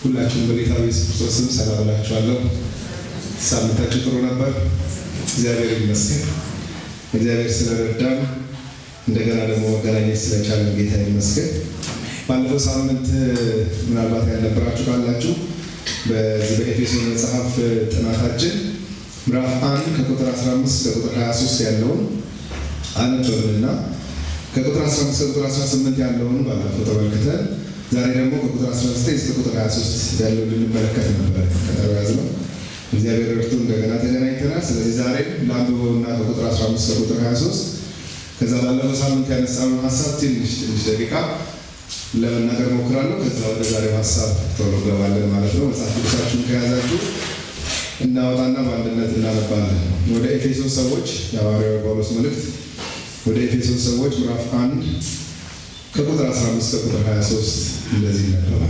ሁላችሁም በጌታ በኢየሱስ ክርስቶስ ስም ሰላም እላችኋለሁ። ሳምንታችሁ ጥሩ ነበር? እግዚአብሔር ይመስገን። እግዚአብሔር ስለረዳን እንደገና ደግሞ መገናኘት ስለቻለን ጌታ ይመስገን። ባለፈው ሳምንት ምናልባት ያልነበራችሁ ካላችሁ በዚህ በኤፌሶን መጽሐፍ ጥናታችን ምዕራፍ አንድ ከቁጥር 15 ከቁጥር 23 ያለውን አነበብንና ከቁጥር 15 ከቁጥር 18 ያለውን ባለፈው ተመልክተን ዛሬ ደግሞ ከቁጥር 19 እስከ ቁጥር 23 ያለውን ልንመለከት ነበር ቀጠሮ ያዝነው። እግዚአብሔር እርቱ እንደገና ተገናኝተናል። ስለዚህ ዛሬ ለአንብበውና ከቁጥር 15 ከቁጥር 23 ከዛ ባለፈው ሳምንት ያነሳነውን ሀሳብ ትንሽ ትንሽ ደቂቃ ለመናገር ሞክራለሁ። ከዛ ወደ ዛሬው ሀሳብ ቶሎ ገባለን ማለት ነው። መጽሐፍ ቅዱሳችሁን ከያዛችሁ እናወጣና በአንድነት እናነባለን። ወደ ኤፌሶን ሰዎች የሐዋርያው ጳውሎስ መልእክት ወደ ኤፌሶን ሰዎች ምዕራፍ አንድ ከቁጥር 15 ከቁጥር 23 እንደዚህ ይነበባል።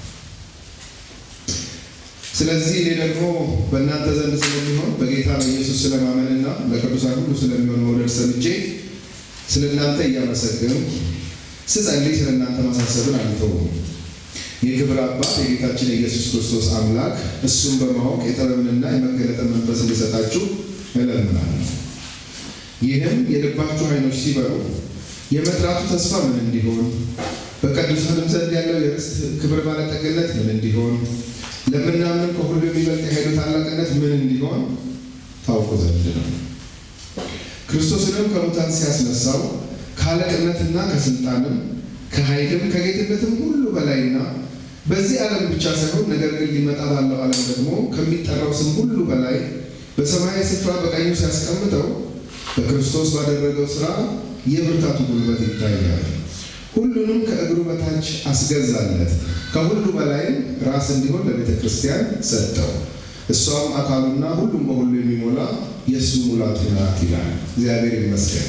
ስለዚህ እኔ ደግሞ በእናንተ ዘንድ ስለሚሆን በጌታ በኢየሱስ ስለማመንና ለቅዱሳን ሁሉ ስለሚሆን መውደድ ሰምቼ ስለ እናንተ እያመሰገንኩ ስጸልይ ስለ እናንተ ማሳሰብን አልተውም። የክብር አባት የጌታችን የኢየሱስ ክርስቶስ አምላክ እሱን በማወቅ የጥበብንና የመገለጥን መንፈስ እንዲሰጣችሁ እለምናለሁ። ይህም የልባችሁ ዓይኖች ሲበሩ የመጥራቱ ተስፋ ምን እንዲሆን፣ በቅዱሳንም ዘንድ ያለው የርስት ክብር ባለጠግነት ምን እንዲሆን፣ ለምናምን ከሁሉ የሚበልጥ የኃይሉ ታላቅነት ምን እንዲሆን ታውቁ ዘንድ ነው። ክርስቶስንም ከሙታን ሲያስነሳው ከአለቅነትና ከስልጣንም ከኃይልም ከጌትነትም ሁሉ በላይና በዚህ ዓለም ብቻ ሳይሆን ነገር ግን ሊመጣ ባለው ዓለም ደግሞ ከሚጠራው ስም ሁሉ በላይ በሰማያዊ ስፍራ በቀኙ ሲያስቀምጠው በክርስቶስ ባደረገው ሥራ የብርታቱ ጉልበት ይታያል። ሁሉንም ከእግሩ በታች አስገዛለት፣ ከሁሉ በላይም ራስ እንዲሆን ለቤተ ክርስቲያን ሰጠው። እሷም አካሉና ሁሉም በሁሉ የሚሞላ የእሱ ሙላቱ ናት ይላል። እግዚአብሔር ይመስገን።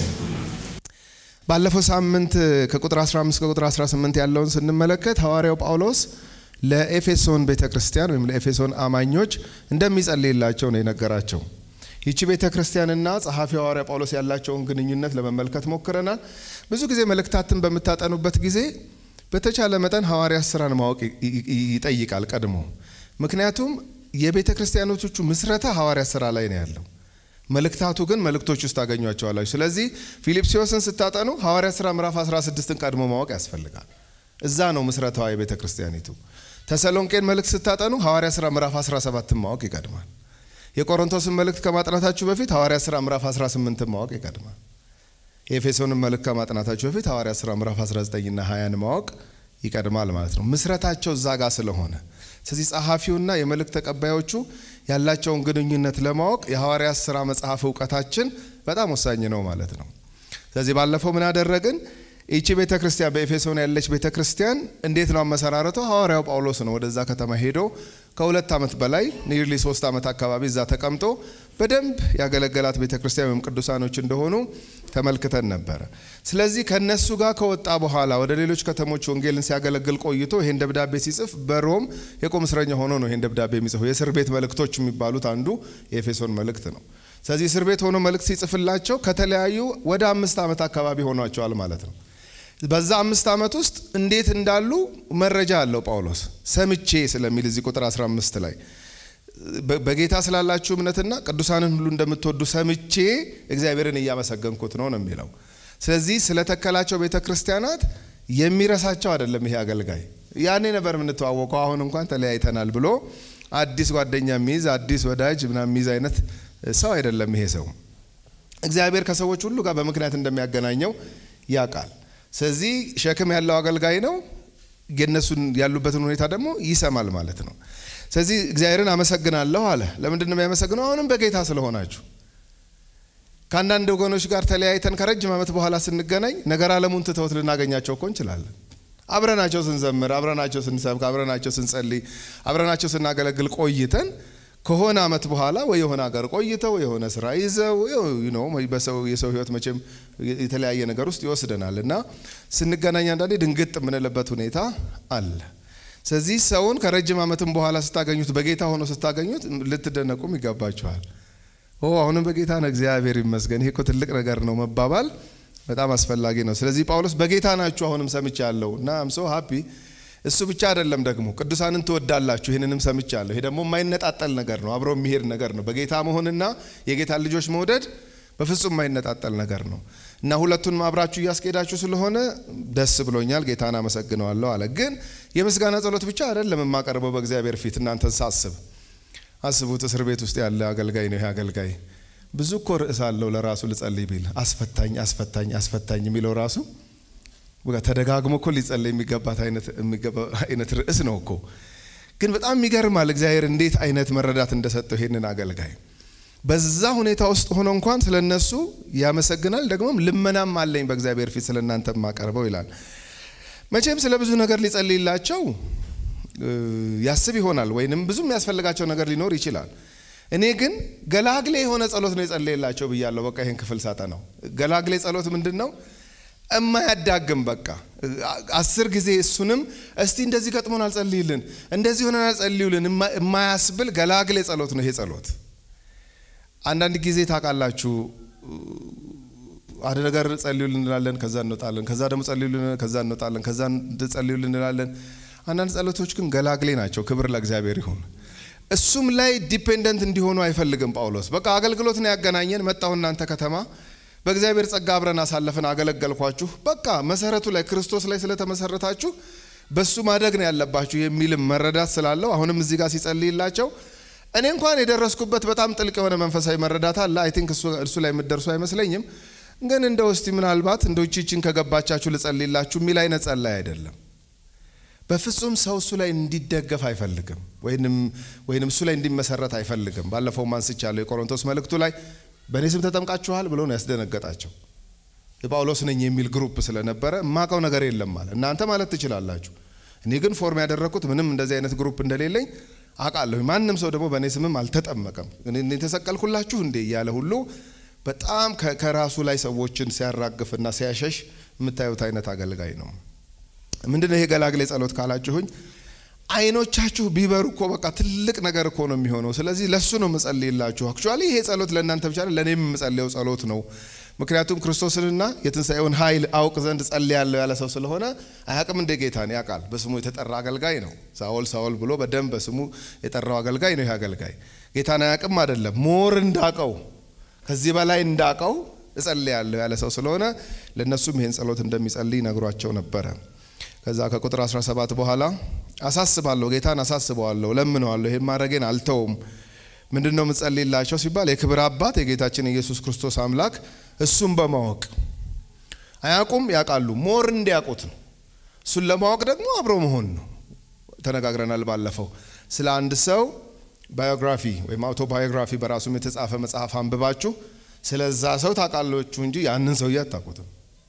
ባለፈው ሳምንት ከቁጥር 15 ከቁጥር 18 ያለውን ስንመለከት ሐዋርያው ጳውሎስ ለኤፌሶን ቤተ ክርስቲያን ወይም ለኤፌሶን አማኞች እንደሚጸልይላቸው ነው የነገራቸው። ይቺ ቤተ ክርስቲያንና ጸሐፊ ሐዋርያ ጳውሎስ ያላቸውን ግንኙነት ለመመልከት ሞክረናል። ብዙ ጊዜ መልእክታትን በምታጠኑበት ጊዜ በተቻለ መጠን ሐዋርያት ስራን ማወቅ ይጠይቃል ቀድሞ። ምክንያቱም የቤተ ክርስቲያኖቹ ምስረታ ሐዋርያት ስራ ላይ ነው ያለው። መልእክታቱ ግን መልእክቶች ውስጥ ታገኟቸዋላችሁ። ስለዚህ ፊልጵስዩስን ስታጠኑ ሐዋርያት ሥራ ምዕራፍ 16ን ቀድሞ ማወቅ ያስፈልጋል። እዛ ነው ምስረታዋ የቤተ ክርስቲያኒቱ። ተሰሎንቄን መልእክት ስታጠኑ ሐዋርያት ሥራ ምዕራፍ 17ን ማወቅ ይቀድማል። የቆሮንቶስን መልእክት ከማጥናታችሁ በፊት ሐዋርያት ሥራ ምዕራፍ 18ን ማወቅ ይቀድማል። የኤፌሶንን መልእክት ከማጥናታችሁ በፊት ሐዋርያት ሥራ ምዕራፍ 19ና 20ን ማወቅ ይቀድማል ማለት ነው። ምስረታቸው እዛ ጋር ስለሆነ ስለዚህ ጸሐፊውና የመልእክት ተቀባዮቹ ያላቸውን ግንኙነት ለማወቅ የሐዋርያት ሥራ መጽሐፍ እውቀታችን በጣም ወሳኝ ነው ማለት ነው። ስለዚህ ባለፈው ምን አደረግን? ይቺ ቤተ ክርስቲያን በኤፌሶን ያለች ቤተ ክርስቲያን እንዴት ነው አመሰራረቷ? ሐዋርያው ጳውሎስ ነው ወደዛ ከተማ ሄዶ ከሁለት ዓመት በላይ ኒርሊ ሶስት ዓመት አካባቢ እዛ ተቀምጦ በደንብ ያገለገላት ቤተ ክርስቲያን ወይም ቅዱሳኖች እንደሆኑ ተመልክተን ነበረ። ስለዚህ ከነሱ ጋር ከወጣ በኋላ ወደ ሌሎች ከተሞች ወንጌልን ሲያገለግል ቆይቶ ይሄን ደብዳቤ ሲጽፍ በሮም የቁም እስረኛ ሆኖ ነው ይሄን ደብዳቤ የሚጽፈው። የእስር ቤት መልእክቶች የሚባሉት አንዱ የኤፌሶን መልእክት ነው። ስለዚህ እስር ቤት ሆኖ መልእክት ሲጽፍላቸው ከተለያዩ ወደ አምስት ዓመት አካባቢ ሆኗቸዋል ማለት ነው። በዛ አምስት ዓመት ውስጥ እንዴት እንዳሉ መረጃ አለው ጳውሎስ ሰምቼ ስለሚል እዚህ ቁጥር 15 ላይ በጌታ ስላላችሁ እምነትና ቅዱሳንን ሁሉ እንደምትወዱ ሰምቼ እግዚአብሔርን እያመሰገንኩት ነው ነው የሚለው። ስለዚህ ስለተከላቸው ቤተ ክርስቲያናት የሚረሳቸው አይደለም ይሄ አገልጋይ። ያኔ ነበር የምንተዋወቀው፣ አሁን እንኳን ተለያይተናል ብሎ አዲስ ጓደኛ የሚይዝ አዲስ ወዳጅ ምናምን የሚይዝ አይነት ሰው አይደለም ይሄ ሰው። እግዚአብሔር ከሰዎች ሁሉ ጋር በምክንያት እንደሚያገናኘው ያውቃል። ስለዚህ ሸክም ያለው አገልጋይ ነው። የነሱን ያሉበትን ሁኔታ ደግሞ ይሰማል ማለት ነው። ስለዚህ እግዚአብሔርን አመሰግናለሁ አለ። ለምንድን ነው የሚያመሰግነው? አሁንም በጌታ ስለሆናችሁ። ከአንዳንድ ወገኖች ጋር ተለያይተን ከረጅም ዓመት በኋላ ስንገናኝ ነገር ዓለሙን ትተውት ልናገኛቸው እኮ እንችላለን። አብረናቸው ስንዘምር፣ አብረናቸው ስንሰብክ፣ አብረናቸው ስንጸልይ፣ አብረናቸው ስናገለግል ቆይተን ከሆነ ዓመት በኋላ ወይ የሆነ ሀገር ቆይተው የሆነ ስራ ይዘው ነው በሰው የሰው ህይወት መቼም የተለያየ ነገር ውስጥ ይወስደናል እና ስንገናኝ አንዳንዴ ድንግጥ የምንልበት ሁኔታ አለ። ስለዚህ ሰውን ከረጅም ዓመትም በኋላ ስታገኙት በጌታ ሆኖ ስታገኙት ልትደነቁም ይገባችኋል። ኦ አሁንም በጌታ ነው፣ እግዚአብሔር ይመስገን፣ ይሄ እኮ ትልቅ ነገር ነው መባባል በጣም አስፈላጊ ነው። ስለዚህ ጳውሎስ በጌታ ናችሁ አሁንም ሰምቻለሁ እና አም ሶ ሃፒ እሱ ብቻ አይደለም ደግሞ ቅዱሳንን ትወዳላችሁ። ይህንንም ሰምቻለሁ። ይሄ ደግሞ የማይነጣጠል ነገር ነው፣ አብሮ የሚሄድ ነገር ነው። በጌታ መሆንና የጌታን ልጆች መውደድ በፍጹም የማይነጣጠል ነገር ነው እና ሁለቱንም አብራችሁ እያስኬዳችሁ ስለሆነ ደስ ብሎኛል፣ ጌታን አመሰግነዋለሁ አለ። ግን የምስጋና ጸሎት ብቻ አይደለም የማቀርበው በእግዚአብሔር ፊት እናንተን ሳስብ አስቡት። እስር ቤት ውስጥ ያለ አገልጋይ ነው ይሄ አገልጋይ ብዙ እኮ ርዕስ አለው ለራሱ ልጸልይ ቢል አስፈታኝ አስፈታኝ አስፈታኝ የሚለው ራሱ ተደጋግሞ እኮ ሊጸለይ የሚገባት አይነት ርዕስ ነው እኮ። ግን በጣም ይገርማል እግዚአብሔር እንዴት አይነት መረዳት እንደሰጠው ይሄንን አገልጋይ በዛ ሁኔታ ውስጥ ሆኖ እንኳን ስለ እነሱ ያመሰግናል። ደግሞም ልመናም አለኝ በእግዚአብሔር ፊት ስለ እናንተ ማቀርበው ይላል። መቼም ስለ ብዙ ነገር ሊጸልይላቸው ያስብ ይሆናል፣ ወይንም ብዙ የሚያስፈልጋቸው ነገር ሊኖር ይችላል። እኔ ግን ገላግሌ የሆነ ጸሎት ነው የጸለየላቸው ብያለሁ። በቃ ይህን ክፍል ሳጠ ነው ገላግሌ ጸሎት ምንድን ነው? እማያዳግም በቃ አስር ጊዜ እሱንም እስቲ እንደዚህ ገጥሞን አልጸልይልን እንደዚህ ሆነን አልጸልዩልን የማያስብል ገላግሌ ጸሎት ነው ይሄ ጸሎት። አንዳንድ ጊዜ ታውቃላችሁ አንድ ነገር ጸልዩልን እንላለን፣ ከዛ እንወጣለን። ከዛ ደግሞ ጸልዩልን፣ ከዛ እንወጣለን። ከዛ ጸልዩልን እንላለን። አንዳንድ ጸሎቶች ግን ገላግሌ ናቸው። ክብር ለእግዚአብሔር ይሁን። እሱም ላይ ዲፔንደንት እንዲሆኑ አይፈልግም ጳውሎስ። በቃ አገልግሎት ነው ያገናኘን፣ መጣሁ እናንተ ከተማ በእግዚአብሔር ጸጋ አብረን አሳለፍን፣ አገለገልኳችሁ። በቃ መሰረቱ ላይ ክርስቶስ ላይ ስለተመሰረታችሁ በሱ ማደግ ነው ያለባችሁ የሚልም መረዳት ስላለው አሁንም እዚህ ጋር ሲጸልይላቸው እኔ እንኳን የደረስኩበት በጣም ጥልቅ የሆነ መንፈሳዊ መረዳት አለ። አይ ቲንክ እሱ ላይ የምትደርሱ አይመስለኝም። ግን እንደ ውስቲ ምናልባት እንደ ቺችን ከገባቻችሁ ልጸልይላችሁ የሚል አይነት ጸላይ አይደለም። በፍጹም ሰው እሱ ላይ እንዲደገፍ አይፈልግም፣ ወይንም እሱ ላይ እንዲመሰረት አይፈልግም። ባለፈው አንስቻለሁ የቆሮንቶስ መልእክቱ ላይ በእኔ ስም ተጠምቃችኋል ብሎ ነው ያስደነገጣቸው። የጳውሎስ ነኝ የሚል ግሩፕ ስለነበረ የማውቀው ነገር የለም ማለት እናንተ ማለት ትችላላችሁ። እኔ ግን ፎርም ያደረግኩት ምንም እንደዚህ አይነት ግሩፕ እንደሌለኝ አውቃለሁ። ማንም ሰው ደግሞ በእኔ ስምም አልተጠመቀም። እኔ ተሰቀልኩላችሁ እንዴ እያለ ሁሉ በጣም ከራሱ ላይ ሰዎችን ሲያራግፍና ሲያሸሽ የምታዩት አይነት አገልጋይ ነው። ምንድነው ይሄ ገላግሌ ጸሎት ካላችሁኝ አይኖቻችሁ ቢበሩ እኮ በቃ ትልቅ ነገር እኮ ነው የሚሆነው። ስለዚህ ለሱ ነው መጸልይላችሁ። አክቹዋሊ ይሄ ጸሎት ለእናንተ ብቻ ለእኔም የምጸልየው ጸሎት ነው። ምክንያቱም ክርስቶስንና የትንሣኤውን ኃይል አውቅ ዘንድ ጸልያለሁ ያለ ሰው ስለሆነ አያውቅም እንደ ጌታን ያውቃል። በስሙ የተጠራ አገልጋይ ነው። ሳኦል ሳኦል ብሎ በደንብ በስሙ የጠራው አገልጋይ ነው። ይህ አገልጋይ ጌታን አያውቅም አይደለም፣ ሞር እንዳቀው ከዚህ በላይ እንዳቀው እጸልያለሁ ያለ ሰው ስለሆነ ለእነሱም ይህን ጸሎት እንደሚጸልይ ነግሯቸው ነበረ። ከዛ ከቁጥር 17 በኋላ አሳስባለሁ፣ ጌታን አሳስበዋለሁ፣ ለምነዋለሁ፣ ይህን ማድረጌን አልተውም። ምንድን ነው የምጸልይላቸው ሲባል የክብር አባት የጌታችን ኢየሱስ ክርስቶስ አምላክ እሱን በማወቅ አያውቁም፣ ያውቃሉ፣ ሞር እንዲያውቁት ነው። እሱን ለማወቅ ደግሞ አብሮ መሆን ነው። ተነጋግረናል ባለፈው ስለ አንድ ሰው ባዮግራፊ ወይም አውቶባዮግራፊ በራሱም የተጻፈ መጽሐፍ አንብባችሁ ስለዛ ሰው ታውቃላችሁ እንጂ ያንን ሰውዬ አታውቁትም።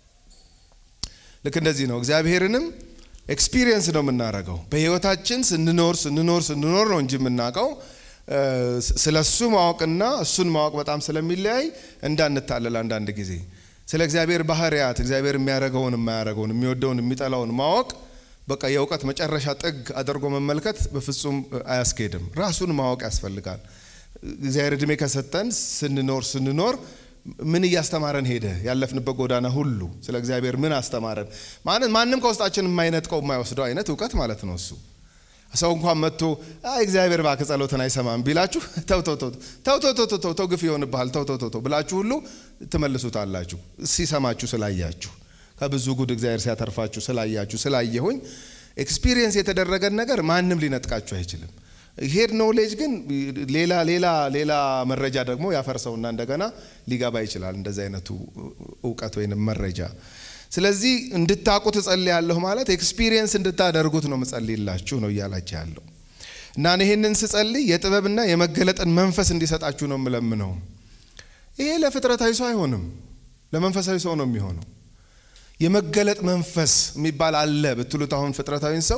ልክ እንደዚህ ነው። እግዚአብሔርንም ኤክስፒሪየንስ ነው የምናደርገው። በህይወታችን ስንኖር ስንኖር ስንኖር ነው እንጂ የምናውቀው ስለ እሱ ማወቅና እሱን ማወቅ በጣም ስለሚለያይ እንዳንታለል አንዳንድ ጊዜ ስለ እግዚአብሔር ባህርያት እግዚአብሔር የሚያደርገውን የማያደርገውን የሚወደውን የሚጠላውን ማወቅ በቃ የእውቀት መጨረሻ ጥግ አድርጎ መመልከት በፍጹም አያስኬድም። ራሱን ማወቅ ያስፈልጋል። እግዚአብሔር እድሜ ከሰጠን ስንኖር ስንኖር ምን እያስተማረን ሄደ? ያለፍንበት ጎዳና ሁሉ ስለ እግዚአብሔር ምን አስተማረን? ማንም ከውስጣችን የማይነጥቀው የማይወስደው አይነት እውቀት ማለት ነው እሱ። ሰው እንኳን መጥቶ አይ እግዚአብሔር እባክህ ጸሎትን አይሰማም ቢላችሁ ተው ተው ተው ተው ተው ተው ተው ግፍ ይሆንብሃል ተው ተው ተው ብላችሁ ሁሉ ትመልሱታላችሁ። ሲሰማችሁ ስላያችሁ ከብዙ ጉድ እግዚአብሔር ሲያተርፋችሁ ስላያችሁ ስላየሁኝ ኤክስፒሪየንስ የተደረገን ነገር ማንም ሊነጥቃችሁ አይችልም። ሄድ ኖሌጅ ግን ሌላ ሌላ ሌላ መረጃ ደግሞ ያፈርሰውና እንደገና ሊገባ ይችላል እንደዚህ አይነቱ እውቀት ወይንም መረጃ። ስለዚህ እንድታቁት እጸልያለሁ ማለት ኤክስፒሪየንስ እንድታደርጉት ነው ምጸልይላችሁ ነው እያላችሁ ያለው እና ይህንን ስጸልይ የጥበብና የመገለጥን መንፈስ እንዲሰጣችሁ ነው የምለምነው። ይሄ ለፍጥረታዊ ሰው አይሆንም፣ ለመንፈሳዊ ሰው ነው የሚሆነው። የመገለጥ መንፈስ የሚባል አለ ብትሉት አሁን ፍጥረታዊን ሰው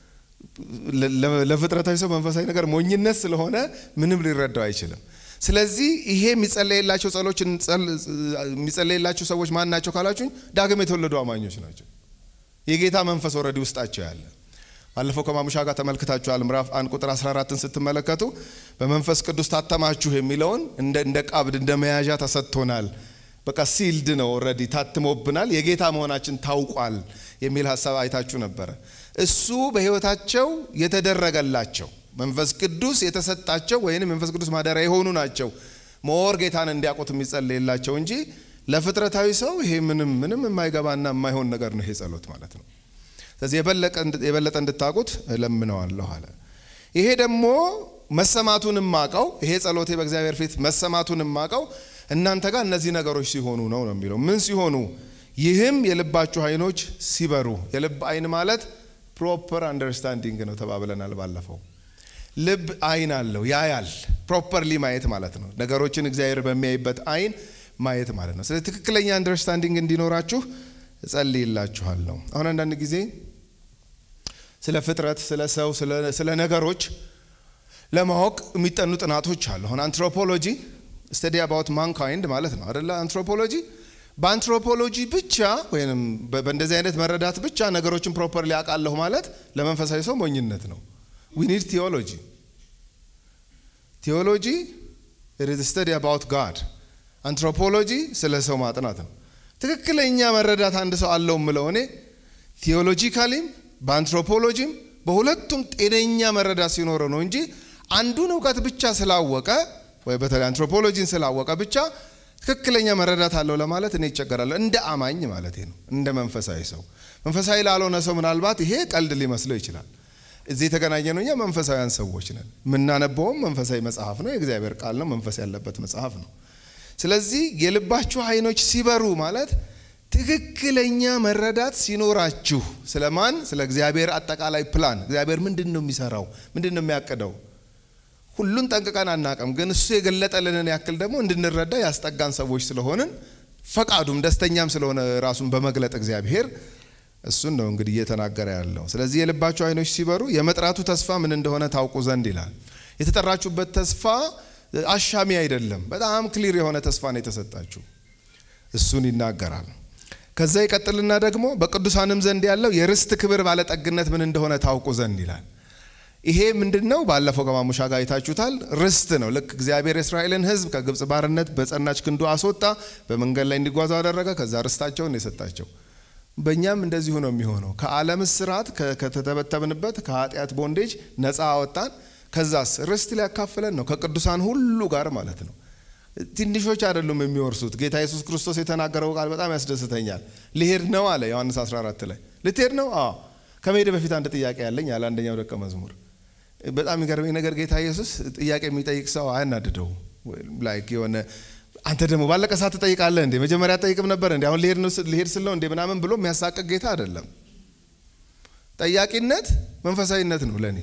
ለፍጥረታዊ ሰው መንፈሳዊ ነገር ሞኝነት ስለሆነ ምንም ሊረዳው አይችልም። ስለዚህ ይሄ የሚጸለይላቸው ጸሎች የሚጸለይላቸው ሰዎች ማን ናቸው ካላችሁኝ፣ ዳግም የተወለዱ አማኞች ናቸው። የጌታ መንፈስ ወረዲ ውስጣቸው ያለ ባለፈው ከማሙሻ ጋር ተመልክታችኋል። ምዕራፍ አንድ ቁጥር 14ን ስትመለከቱ በመንፈስ ቅዱስ ታተማችሁ የሚለውን እንደ ቀብድ እንደ መያዣ ተሰጥቶናል በቃ ሲልድ ነው ኦልሬዲ ታትሞብናል፣ የጌታ መሆናችን ታውቋል የሚል ሀሳብ አይታችሁ ነበረ። እሱ በሕይወታቸው የተደረገላቸው መንፈስ ቅዱስ የተሰጣቸው ወይም መንፈስ ቅዱስ ማደሪያ የሆኑ ናቸው ሞር ጌታን እንዲያውቁት የሚጸለይላቸው እንጂ ለፍጥረታዊ ሰው ይሄ ምንም ምንም የማይገባና የማይሆን ነገር ነው ይሄ ጸሎት ማለት ነው። ስለዚህ የበለጠ እንድታውቁት እለምነዋለሁ አለ። ይሄ ደግሞ መሰማቱን ማቀው ይሄ ጸሎቴ በእግዚአብሔር ፊት መሰማቱን ማቀው እናንተ ጋር እነዚህ ነገሮች ሲሆኑ ነው ነው የሚለው ምን ሲሆኑ ይህም የልባችሁ አይኖች ሲበሩ የልብ አይን ማለት ፕሮፐር አንደርስታንዲንግ ነው ተባብለናል ባለፈው ልብ አይን አለው ያያል ፕሮፐርሊ ማየት ማለት ነው ነገሮችን እግዚአብሔር በሚያይበት አይን ማየት ማለት ነው ስለዚህ ትክክለኛ አንደርስታንዲንግ እንዲኖራችሁ እጸልይላችኋለሁ አሁን አንዳንድ ጊዜ ስለ ፍጥረት ስለ ሰው ስለ ነገሮች ለማወቅ የሚጠኑ ጥናቶች አሉ አሁን አንትሮፖሎጂ ስተዲ አባውት ማንካይንድ ማለት ነው አደለ አንትሮፖሎጂ በአንትሮፖሎጂ ብቻ ወይም በእንደዚህ አይነት መረዳት ብቻ ነገሮችን ፕሮፐርሊ አውቃለሁ ማለት ለመንፈሳዊ ሰው ሞኝነት ነው ዊ ኒድ ቴዎሎጂ ቴዎሎጂ ኢዝ ስተዲ አባውት ጋድ አንትሮፖሎጂ ስለ ሰው ማጥናት ነው ትክክለኛ መረዳት አንድ ሰው አለው ምለው እኔ ቴዎሎጂካሊም በአንትሮፖሎጂም በሁለቱም ጤነኛ መረዳት ሲኖረው ነው እንጂ አንዱን እውቀት ብቻ ስላወቀ ወይ በተለይ አንትሮፖሎጂን ስላወቀ ብቻ ትክክለኛ መረዳት አለው ለማለት እኔ ይቸገራለሁ። እንደ አማኝ ማለት ነው፣ እንደ መንፈሳዊ ሰው። መንፈሳዊ ላልሆነ ሰው ምናልባት ይሄ ቀልድ ሊመስለው ይችላል። እዚህ የተገናኘ ነው፣ እኛ መንፈሳዊያን ሰዎች ነን። የምናነበውም መንፈሳዊ መጽሐፍ ነው፣ የእግዚአብሔር ቃል ነው፣ መንፈስ ያለበት መጽሐፍ ነው። ስለዚህ የልባችሁ አይኖች ሲበሩ ማለት ትክክለኛ መረዳት ሲኖራችሁ ስለማን? ስለ እግዚአብሔር አጠቃላይ ፕላን። እግዚአብሔር ምንድን ነው የሚሰራው? ምንድን ነው የሚያቅደው? ሁሉን ጠንቅቀን አናቅም፣ ግን እሱ የገለጠልንን ያክል ደግሞ እንድንረዳ ያስጠጋን ሰዎች ስለሆንን ፈቃዱም ደስተኛም ስለሆነ ራሱን በመግለጥ እግዚአብሔር እሱን ነው እንግዲህ እየተናገረ ያለው። ስለዚህ የልባችሁ አይኖች ሲበሩ የመጥራቱ ተስፋ ምን እንደሆነ ታውቁ ዘንድ ይላል። የተጠራችሁበት ተስፋ አሻሚ አይደለም። በጣም ክሊር የሆነ ተስፋ ነው የተሰጣችሁ። እሱን ይናገራል። ከዛ ይቀጥልና ደግሞ በቅዱሳንም ዘንድ ያለው የርስት ክብር ባለጠግነት ምን እንደሆነ ታውቁ ዘንድ ይላል። ይሄ ምንድን ነው? ባለፈው ከማሙሻ ጋር አይታችሁታል። ርስት ነው። ልክ እግዚአብሔር የእስራኤልን ሕዝብ ከግብፅ ባርነት በጸናች ክንዱ አስወጣ፣ በመንገድ ላይ እንዲጓዙ አደረገ። ከዛ ርስታቸውን የሰጣቸው። በእኛም እንደዚሁ ነው የሚሆነው። ከዓለም እስራት ከተተበተብንበት ከኃጢአት ቦንዴጅ ነፃ አወጣን። ከዛስ ርስት ሊያካፍለን ነው ከቅዱሳን ሁሉ ጋር ማለት ነው። ትንሾች አይደሉም የሚወርሱት። ጌታ ኢየሱስ ክርስቶስ የተናገረው ቃል በጣም ያስደስተኛል። ልሄድ ነው አለ ዮሐንስ 14 ላይ ልትሄድ ነው? አዎ። ከመሄድ በፊት አንድ ጥያቄ ያለኝ አለ አንደኛው ደቀ መዝሙር። በጣም የሚገርመኝ ነገር ጌታ ኢየሱስ ጥያቄ የሚጠይቅ ሰው አያናድደው። ላይክ የሆነ አንተ ደግሞ ባለቀ ሰዓት ትጠይቃለህ እንዴ? መጀመሪያ ጠይቅም ነበር እንዴ? አሁን ልሄድ ስለው እንዴ ምናምን ብሎ የሚያሳቅቅ ጌታ አይደለም። ጠያቂነት መንፈሳዊነት ነው ለእኔ።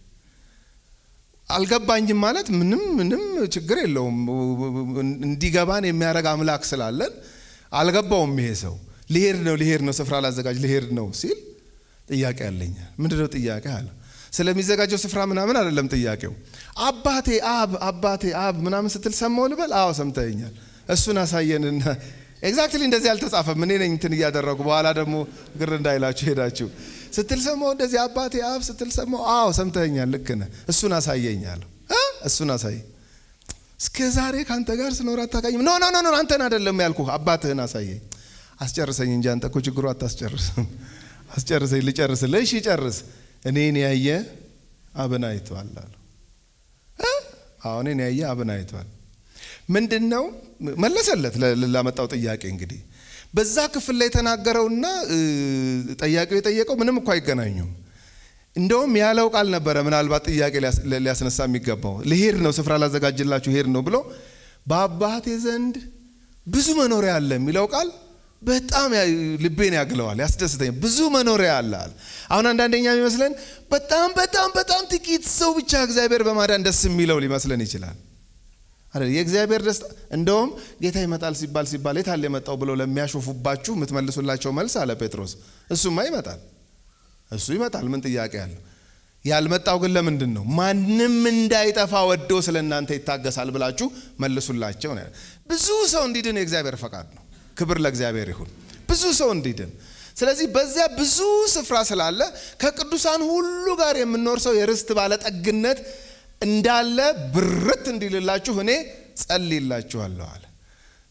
አልገባኝም ማለት ምንም ምንም ችግር የለውም። እንዲገባን የሚያደርግ አምላክ ስላለን አልገባውም። ይሄ ሰው ሊሄድ ነው ሊሄድ ነው ስፍራ ላዘጋጅ ሊሄድ ነው ሲል ጥያቄ አለኛል። ምንድነው ጥያቄ አለ። ስለሚዘጋጀው ስፍራ ምናምን አይደለም ጥያቄው። አባቴ አብ አባቴ አብ ምናምን ስትል ሰማው ልበል? አዎ ሰምተኛል። እሱን አሳየንና ኤግዛክትሊ እንደዚህ አልተጻፈም። እኔ ነኝ እንትን እያደረጉ በኋላ ደግሞ ግር እንዳይላችሁ ሄዳችሁ ስትል ሰማው እንደዚህ አባቴ አብ ስትል ሰማው። አዎ ሰምተኛል፣ ልክ ነህ። እሱን አሳየኛለሁ። እሱን አሳይ። እስከ ዛሬ ከአንተ ጋር ስኖር አታውቃኝም። ኖ ኖ ኖ አንተን አይደለም ያልኩህ፣ አባትህን አሳየኝ። አስጨርሰኝ እንጂ አንተ እኮ ችግሩ አታስጨርስም። አስጨርሰኝ፣ ልጨርስልህ። እሺ ጨርስ። እኔን ያየ አብን አይቷል አሉ። አዎ እኔን ያየ አብን አይቷል። ምንድን ነው መለሰለት ላመጣው ጥያቄ እንግዲህ በዛ ክፍል ላይ የተናገረውና ጠያቂው የጠየቀው ምንም እኮ አይገናኙም። እንደውም ያለው ቃል ነበረ ምናልባት ጥያቄ ሊያስነሳ የሚገባው ልሄድ ነው ስፍራ ላዘጋጅላችሁ ሄድ ነው ብሎ በአባቴ ዘንድ ብዙ መኖሪያ አለ የሚለው ቃል በጣም ልቤን ያግለዋል፣ ያስደስተኛል። ብዙ መኖሪያ አለ አለ። አሁን አንዳንደኛ የሚመስለን በጣም በጣም በጣም ጥቂት ሰው ብቻ እግዚአብሔር በማዳን ደስ የሚለው ሊመስለን ይችላል። የእግዚአብሔር ደስታ እንደውም ጌታ ይመጣል ሲባል ሲባል የታል የመጣው ብለው ለሚያሾፉባችሁ የምትመልሱላቸው መልስ አለ ጴጥሮስ። እሱማ ይመጣል፣ እሱ ይመጣል። ምን ጥያቄ አለው? ያልመጣው ግን ለምንድን ነው? ማንም እንዳይጠፋ ወዶ ስለ እናንተ ይታገሳል ብላችሁ መልሱላቸው ነው። ብዙ ሰው እንዲድን የእግዚአብሔር ፈቃድ ነው። ክብር ለእግዚአብሔር ይሁን። ብዙ ሰው እንዲድን ስለዚህ በዚያ ብዙ ስፍራ ስላለ ከቅዱሳን ሁሉ ጋር የምኖር ሰው የርስት ባለጠግነት እንዳለ ብርት እንዲልላችሁ እኔ ጸልይላችኋለሁ አለ።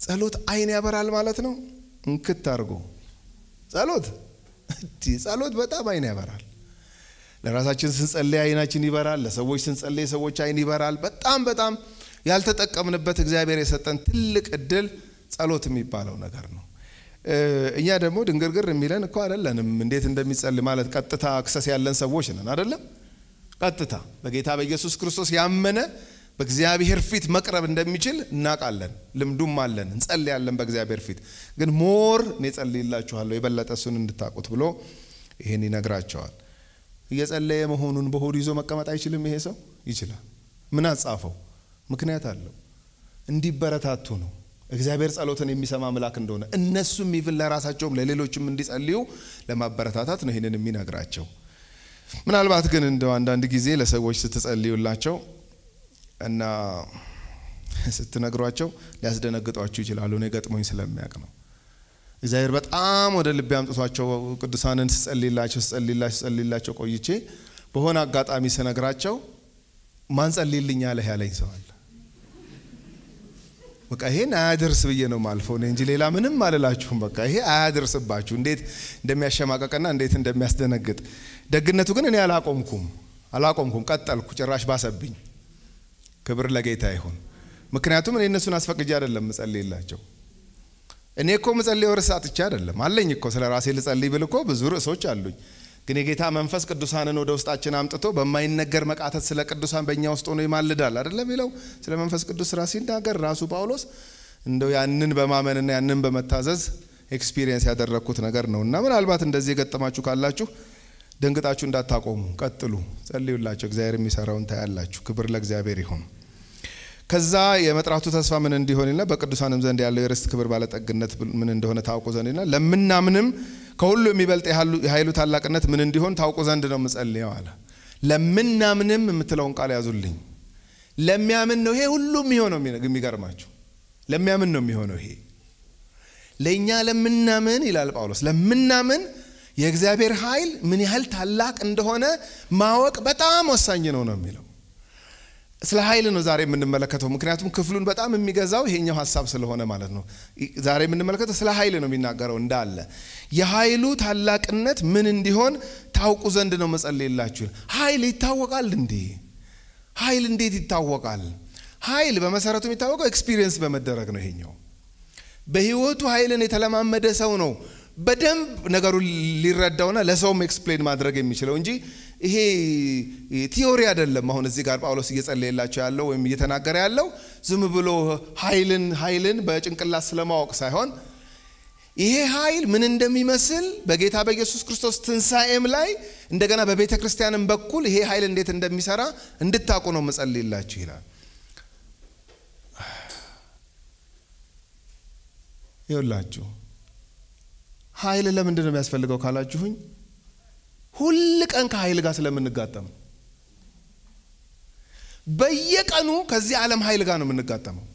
ጸሎት አይን ያበራል ማለት ነው። እንክት አድርጎ ጸሎት ጸሎት በጣም አይን ያበራል። ለራሳችን ስንጸልይ አይናችን ይበራል። ለሰዎች ስንጸልይ ሰዎች አይን ይበራል። በጣም በጣም ያልተጠቀምንበት እግዚአብሔር የሰጠን ትልቅ እድል ጸሎት የሚባለው ነገር ነው። እኛ ደግሞ ድንግርግር የሚለን እኮ አይደለንም። እንዴት እንደሚጸልይ ማለት ቀጥታ አክሰስ ያለን ሰዎች ነን አይደለም። ቀጥታ በጌታ በኢየሱስ ክርስቶስ ያመነ በእግዚአብሔር ፊት መቅረብ እንደሚችል እናውቃለን። ልምዱም አለን። እንጸልያለን በእግዚአብሔር ፊት። ግን ሞር እኔ ጸልይላችኋለሁ የበለጠ እሱን እንድታውቁት ብሎ ይህን ይነግራቸዋል። እየጸለየ መሆኑን በሆዱ ይዞ መቀመጥ አይችልም። ይሄ ሰው ይችላል። ምን አጻፈው? ምክንያት አለው። እንዲበረታቱ ነው። እግዚአብሔር ጸሎትን የሚሰማ አምላክ እንደሆነ እነሱም ይብን ለራሳቸውም ለሌሎችም እንዲጸልዩ ለማበረታታት ነው ይህንን የሚነግራቸው። ምናልባት ግን እንደው አንዳንድ ጊዜ ለሰዎች ስትጸልዩላቸው እና ስትነግሯቸው ሊያስደነግጧችሁ ይችላሉ። እኔ ገጥሞኝ ስለሚያውቅ ነው። እግዚአብሔር በጣም ወደ ልቤ አምጥቷቸው ቅዱሳንን ስጸልይላቸው ስጸልይላቸው ስጸልይላቸው ቆይቼ በሆነ አጋጣሚ ስነግራቸው ማን ጸልይልኝ አለህ ያለኝ ሰው አለ። በቃ ይሄን አያደርስ ብዬ ነው ማልፈው እንጂ ሌላ ምንም አልላችሁም። በቃ ይሄ አያደርስባችሁ እንዴት እንደሚያሸማቀቅና እንዴት እንደሚያስደነግጥ። ደግነቱ ግን እኔ አላቆምኩም አላቆምኩም፣ ቀጠልኩ። ጭራሽ ባሰብኝ። ክብር ለጌታ ይሁን። ምክንያቱም እኔ እነሱን አስፈቅጄ አይደለም ምጸልይላቸው። እኔ እኮ ምጸልየው ርዕስ አጥቼ አይደለም አለኝ እኮ ስለ ራሴ ልጸልይ ብል እኮ ብዙ ርዕሶች አሉኝ። ግን የጌታ መንፈስ ቅዱሳንን ወደ ውስጣችን አምጥቶ በማይነገር መቃተት ስለ ቅዱሳን በእኛ ውስጥ ሆኖ ይማልዳል አይደለም ይለው ስለ መንፈስ ቅዱስ ስራ ሲናገር ራሱ ጳውሎስ እንደው ያንን በማመንና ያንን በመታዘዝ ኤክስፒሪየንስ ያደረግኩት ነገር ነው እና ምናልባት እንደዚህ የገጠማችሁ ካላችሁ ደንግጣችሁ እንዳታቆሙ፣ ቀጥሉ፣ ጸልዩላቸው። እግዚአብሔር የሚሰራውን ታያላችሁ። ክብር ለእግዚአብሔር ይሁን። ከዛ የመጥራቱ ተስፋ ምን እንዲሆንና በቅዱሳንም ዘንድ ያለው የርስት ክብር ባለጠግነት ምን እንደሆነ ታውቁ ዘንድና ለምናምንም ከሁሉ የሚበልጥ የኃይሉ ታላቅነት ምን እንዲሆን ታውቁ ዘንድ ነው ምጸልየው አለ። ለምናምንም የምትለውን ቃል ያዙልኝ። ለሚያምን ነው ይሄ ሁሉ የሚሆነው። የሚገርማችሁ ለሚያምን ነው የሚሆነው ይሄ ለእኛ ለምናምን ይላል ጳውሎስ። ለምናምን የእግዚአብሔር ኃይል ምን ያህል ታላቅ እንደሆነ ማወቅ በጣም ወሳኝ ነው ነው የሚለው ስለ ኃይል ነው ዛሬ የምንመለከተው። ምክንያቱም ክፍሉን በጣም የሚገዛው ይሄኛው ሀሳብ ስለሆነ ማለት ነው። ዛሬ የምንመለከተው ስለ ኃይል ነው የሚናገረው እንዳለ የኃይሉ ታላቅነት ምን እንዲሆን ታውቁ ዘንድ ነው መጸለይላችሁ። ኃይል ይታወቃል እንዴ? ኃይል እንዴት ይታወቃል? ኃይል በመሰረቱ የሚታወቀው ኤክስፒሪየንስ በመደረግ ነው። ይሄኛው በህይወቱ ኃይልን የተለማመደ ሰው ነው በደንብ ነገሩን ሊረዳውና ለሰውም ኤክስፕሌን ማድረግ የሚችለው እንጂ ይሄ ቲዮሪ አይደለም። አሁን እዚህ ጋር ጳውሎስ እየጸለየላቸው ያለው ወይም እየተናገረ ያለው ዝም ብሎ ኃይልን ኃይልን በጭንቅላት ስለማወቅ ሳይሆን ይሄ ኃይል ምን እንደሚመስል በጌታ በኢየሱስ ክርስቶስ ትንሣኤም ላይ እንደገና በቤተ ክርስቲያንም በኩል ይሄ ኃይል እንዴት እንደሚሰራ እንድታውቁ ነው መጸልይላችሁ ይላል። ይውላችሁ ኃይል ለምንድን ነው የሚያስፈልገው ካላችሁኝ ሁል ቀን ከኃይል ጋር ስለምንጋጠም በየቀኑ ከዚህ ዓለም ኃይል ጋር ነው የምንጋጠመው።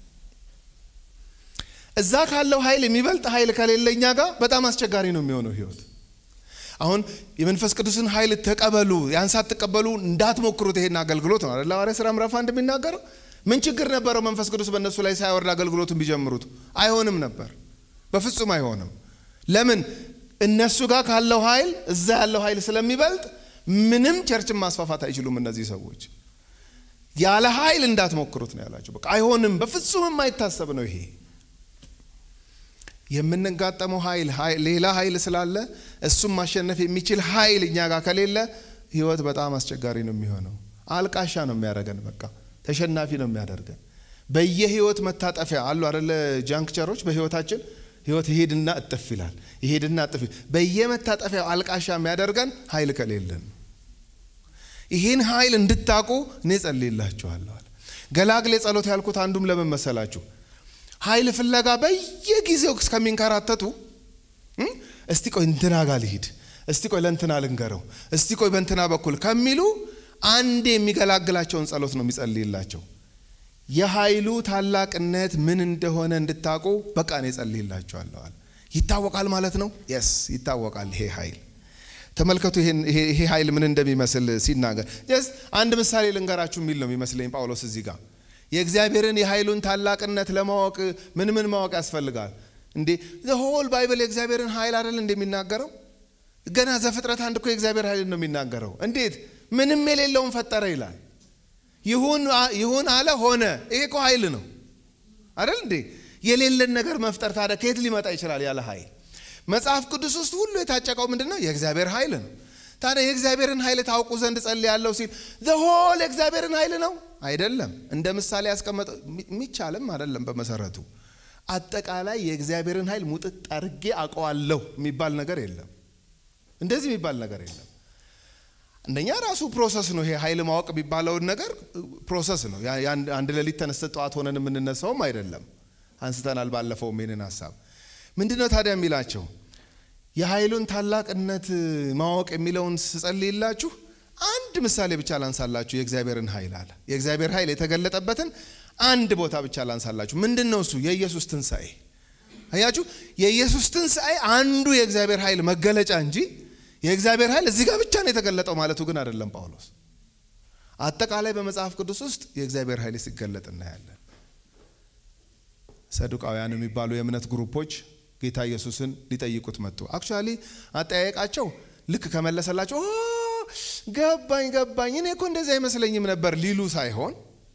እዛ ካለው ኃይል የሚበልጥ ኃይል ከሌለ እኛ ጋር በጣም አስቸጋሪ ነው የሚሆነው ህይወት። አሁን የመንፈስ ቅዱስን ኃይል ተቀበሉ፣ ያን ሳትቀበሉ እንዳትሞክሩት ይሄን አገልግሎት ነው አይደል? ሐዋርያት ሥራ ምዕራፍ አንድ የሚናገረው ምን ችግር ነበረው? መንፈስ ቅዱስ በእነሱ ላይ ሳይወርድ አገልግሎቱን ቢጀምሩት አይሆንም ነበር፣ በፍጹም አይሆንም። ለምን? እነሱ ጋር ካለው ኃይል እዛ ያለው ኃይል ስለሚበልጥ ምንም ቸርችን ማስፋፋት አይችሉም እነዚህ ሰዎች። ያለ ኃይል እንዳትሞክሩት ነው ያላቸው። በቃ አይሆንም፣ በፍጹም የማይታሰብ ነው ይሄ። የምንጋጠመው ኃይል ሌላ ኃይል ስላለ እሱም ማሸነፍ የሚችል ኃይል እኛ ጋር ከሌለ ህይወት በጣም አስቸጋሪ ነው የሚሆነው። አልቃሻ ነው የሚያደርገን። በቃ ተሸናፊ ነው የሚያደርገን። በየህይወት መታጠፊያ አሉ አደለ? ጃንክቸሮች በህይወታችን ህይወት ይሄድና እጥፍ ይላል፣ ይሄድና እጥፍ። በየመታጠፊያው አልቃሻ የሚያደርገን ኃይል ከሌለን ይህን ኃይል እንድታቁ እኔ ጸልይላችኋለሁ። ገላግሌ ጸሎት ያልኩት አንዱም ለምን መሰላችሁ? ኃይል ፍለጋ በየጊዜው እስከሚንከራተቱ እስቲ ቆይ እንትና ጋር ልሂድ፣ እስቲ ቆይ ለእንትና ልንገረው፣ እስቲ ቆይ በእንትና በኩል ከሚሉ አንዴ የሚገላግላቸውን ጸሎት ነው የሚጸልይላቸው። የኃይሉ ታላቅነት ምን እንደሆነ እንድታቁ በቃ እኔ ጸልይላችኋለሁ። ይታወቃል ማለት ነው። የስ ይታወቃል ይሄ ኃይል ተመልከቱ ይሄ ኃይል ምን እንደሚመስል ሲናገር ጀስት አንድ ምሳሌ ልንገራችሁ የሚል ነው የሚመስለኝ ጳውሎስ እዚህ ጋር የእግዚአብሔርን የኃይሉን ታላቅነት ለማወቅ ምን ምን ማወቅ ያስፈልጋል እንዴ? ሆል ባይብል የእግዚአብሔርን ኃይል አይደል እንደሚናገረው? ገና ዘፍጥረት አንድ እኮ የእግዚአብሔር ኃይል ነው የሚናገረው። እንዴት ምንም የሌለውን ፈጠረ ይላል። ይሁን አለ ሆነ። ይሄ እኮ ኃይል ነው አይደል እንዴ? የሌለን ነገር መፍጠር ታዲያ ከየት ሊመጣ ይችላል ያለ ኃይል? መጽሐፍ ቅዱስ ውስጥ ሁሉ የታጨቀው ምንድን ነው? የእግዚአብሔር ኃይል ነው። ታዲያ የእግዚአብሔርን ኃይል ታውቁ ዘንድ ጸልያለሁ ሲል ዘሆል የእግዚአብሔርን ኃይል ነው አይደለም። እንደ ምሳሌ ያስቀመጠ የሚቻልም አይደለም። በመሰረቱ አጠቃላይ የእግዚአብሔርን ኃይል ሙጥጥ አድርጌ አውቀዋለሁ የሚባል ነገር የለም። እንደዚህ የሚባል ነገር የለም። አንደኛ ራሱ ፕሮሰስ ነው። ይሄ ኃይል ማወቅ የሚባለውን ነገር ፕሮሰስ ነው። አንድ ሌሊት ተነስተ ጠዋት ሆነን የምንነሳውም አይደለም። አንስተናል ባለፈው ይህንን ሀሳብ። ምንድን ነው ታዲያ የሚላቸው የኃይሉን ታላቅነት ማወቅ የሚለውን ስጸልይላችሁ አንድ ምሳሌ ብቻ ላንሳላችሁ። የእግዚአብሔርን ኃይል አለ የእግዚአብሔር ኃይል የተገለጠበትን አንድ ቦታ ብቻ ላንሳላችሁ። ምንድን ነው እሱ? የኢየሱስ ትንሣኤ። አያችሁ፣ የኢየሱስ ትንሣኤ አንዱ የእግዚአብሔር ኃይል መገለጫ እንጂ የእግዚአብሔር ኃይል እዚህ ጋር ብቻ ነው የተገለጠው ማለቱ ግን አይደለም ጳውሎስ። አጠቃላይ በመጽሐፍ ቅዱስ ውስጥ የእግዚአብሔር ኃይል ሲገለጥ እናያለን። ሰዱቃውያን የሚባሉ የእምነት ግሩፖች ጌታ ኢየሱስን ሊጠይቁት መጡ። አክቹዋሊ አጠያየቃቸው ልክ ከመለሰላቸው ገባኝ ገባኝ፣ እኔ እኮ እንደዚህ አይመስለኝም ነበር ሊሉ ሳይሆን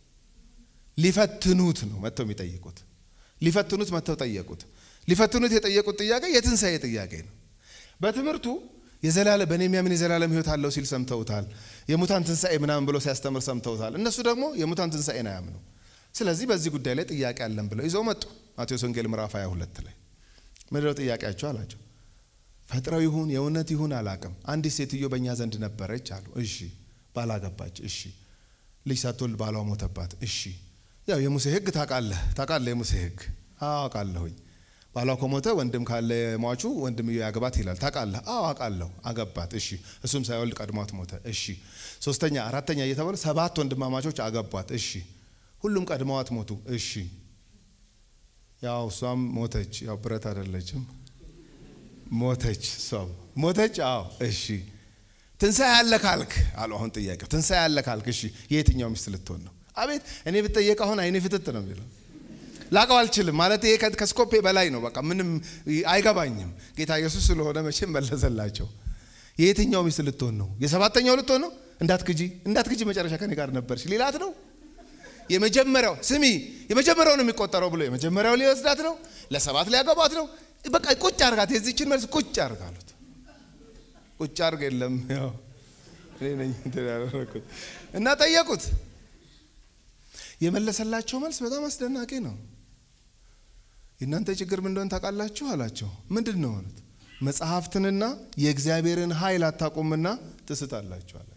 ሊፈትኑት ነው መጥተው የሚጠይቁት። ሊፈትኑት መጥተው ጠየቁት። ሊፈትኑት የጠየቁት ጥያቄ የትንሣኤ ጥያቄ ነው። በትምህርቱ የዘላለም በእኔ የሚያምን የዘላለም ሕይወት አለው ሲል ሰምተውታል። የሙታን ትንሣኤ ምናምን ብሎ ሲያስተምር ሰምተውታል። እነሱ ደግሞ የሙታን ትንሣኤን አያምኑ። ስለዚህ በዚህ ጉዳይ ላይ ጥያቄ አለን ብለው ይዘው መጡ። ማቴዎስ ወንጌል ምዕራፍ 22 ላይ ምንድነው ጥያቄያቸው አላቸው። ፈጥረው ይሁን የእውነት ይሁን አላቅም፣ አንዲት ሴትዮ በእኛ ዘንድ ነበረች አሉ። እሺ ባላገባች፣ እሺ ልጅ ሳትወልድ ባሏ ሞተባት፣ እሺ ያው የሙሴ ሕግ ታውቃለህ ታውቃለህ የሙሴ ሕግ አውቃለሁኝ። ባሏ ከሞተ ወንድም ካለ ሟቹ ወንድምዮ ያግባት ይላል። ታውቃለህ? አዎ አውቃለሁ። አገባት። እሺ እሱም ሳይወልድ ቀድሟት ሞተ። እሺ ሶስተኛ አራተኛ እየተባለ ሰባት ወንድማማቾች አገቧት። እሺ ሁሉም ቀድመዋት ሞቱ። እሺ ያው እሷም ሞተች። ያው ብረት አይደለችም ሞተች። እሷም ሞተች። አዎ እሺ ትንሣኤ ያለ ካልክ አሉ። አሁን ጥያቄው ትንሣኤ ያለ ካልክ እሺ የየትኛው ሚስት ልትሆን ነው? አቤት እኔ ብጠየቅ አሁን አይኔ ፍትት ነው የሚለው ላቀው አልችልም ማለት ይሄ ከስኮፔ በላይ ነው። በቃ ምንም አይገባኝም። ጌታ ኢየሱስ ስለሆነ መቼም መለሰላቸው። የየትኛው ሚስት ልትሆን ነው? የሰባተኛው ልትሆን ነው? እንዳትክጂ እንዳትክጂ መጨረሻ ከኔ ጋር ነበርሽ ሊላት ነው። የመጀመሪያው ስሚ የመጀመሪያው ነው የሚቆጠረው ብሎ የመጀመሪያው ሊወስዳት ነው። ለሰባት ሊያገባት ነው። በቃ ቁጭ አርጋት፣ የዚችን መልስ ቁጭ አርጋሉት። ቁጭ አርግ የለም ያው እኔ ነኝ ያደረኩት እና ጠየቁት። የመለሰላቸው መልስ በጣም አስደናቂ ነው። የእናንተ ችግር ምን እንደሆነ ታውቃላችሁ አላቸው። ምንድን ነው አሉት። መጽሐፍትንና የእግዚአብሔርን ኃይል አታውቁምና ትስታላችሁ አላቸው።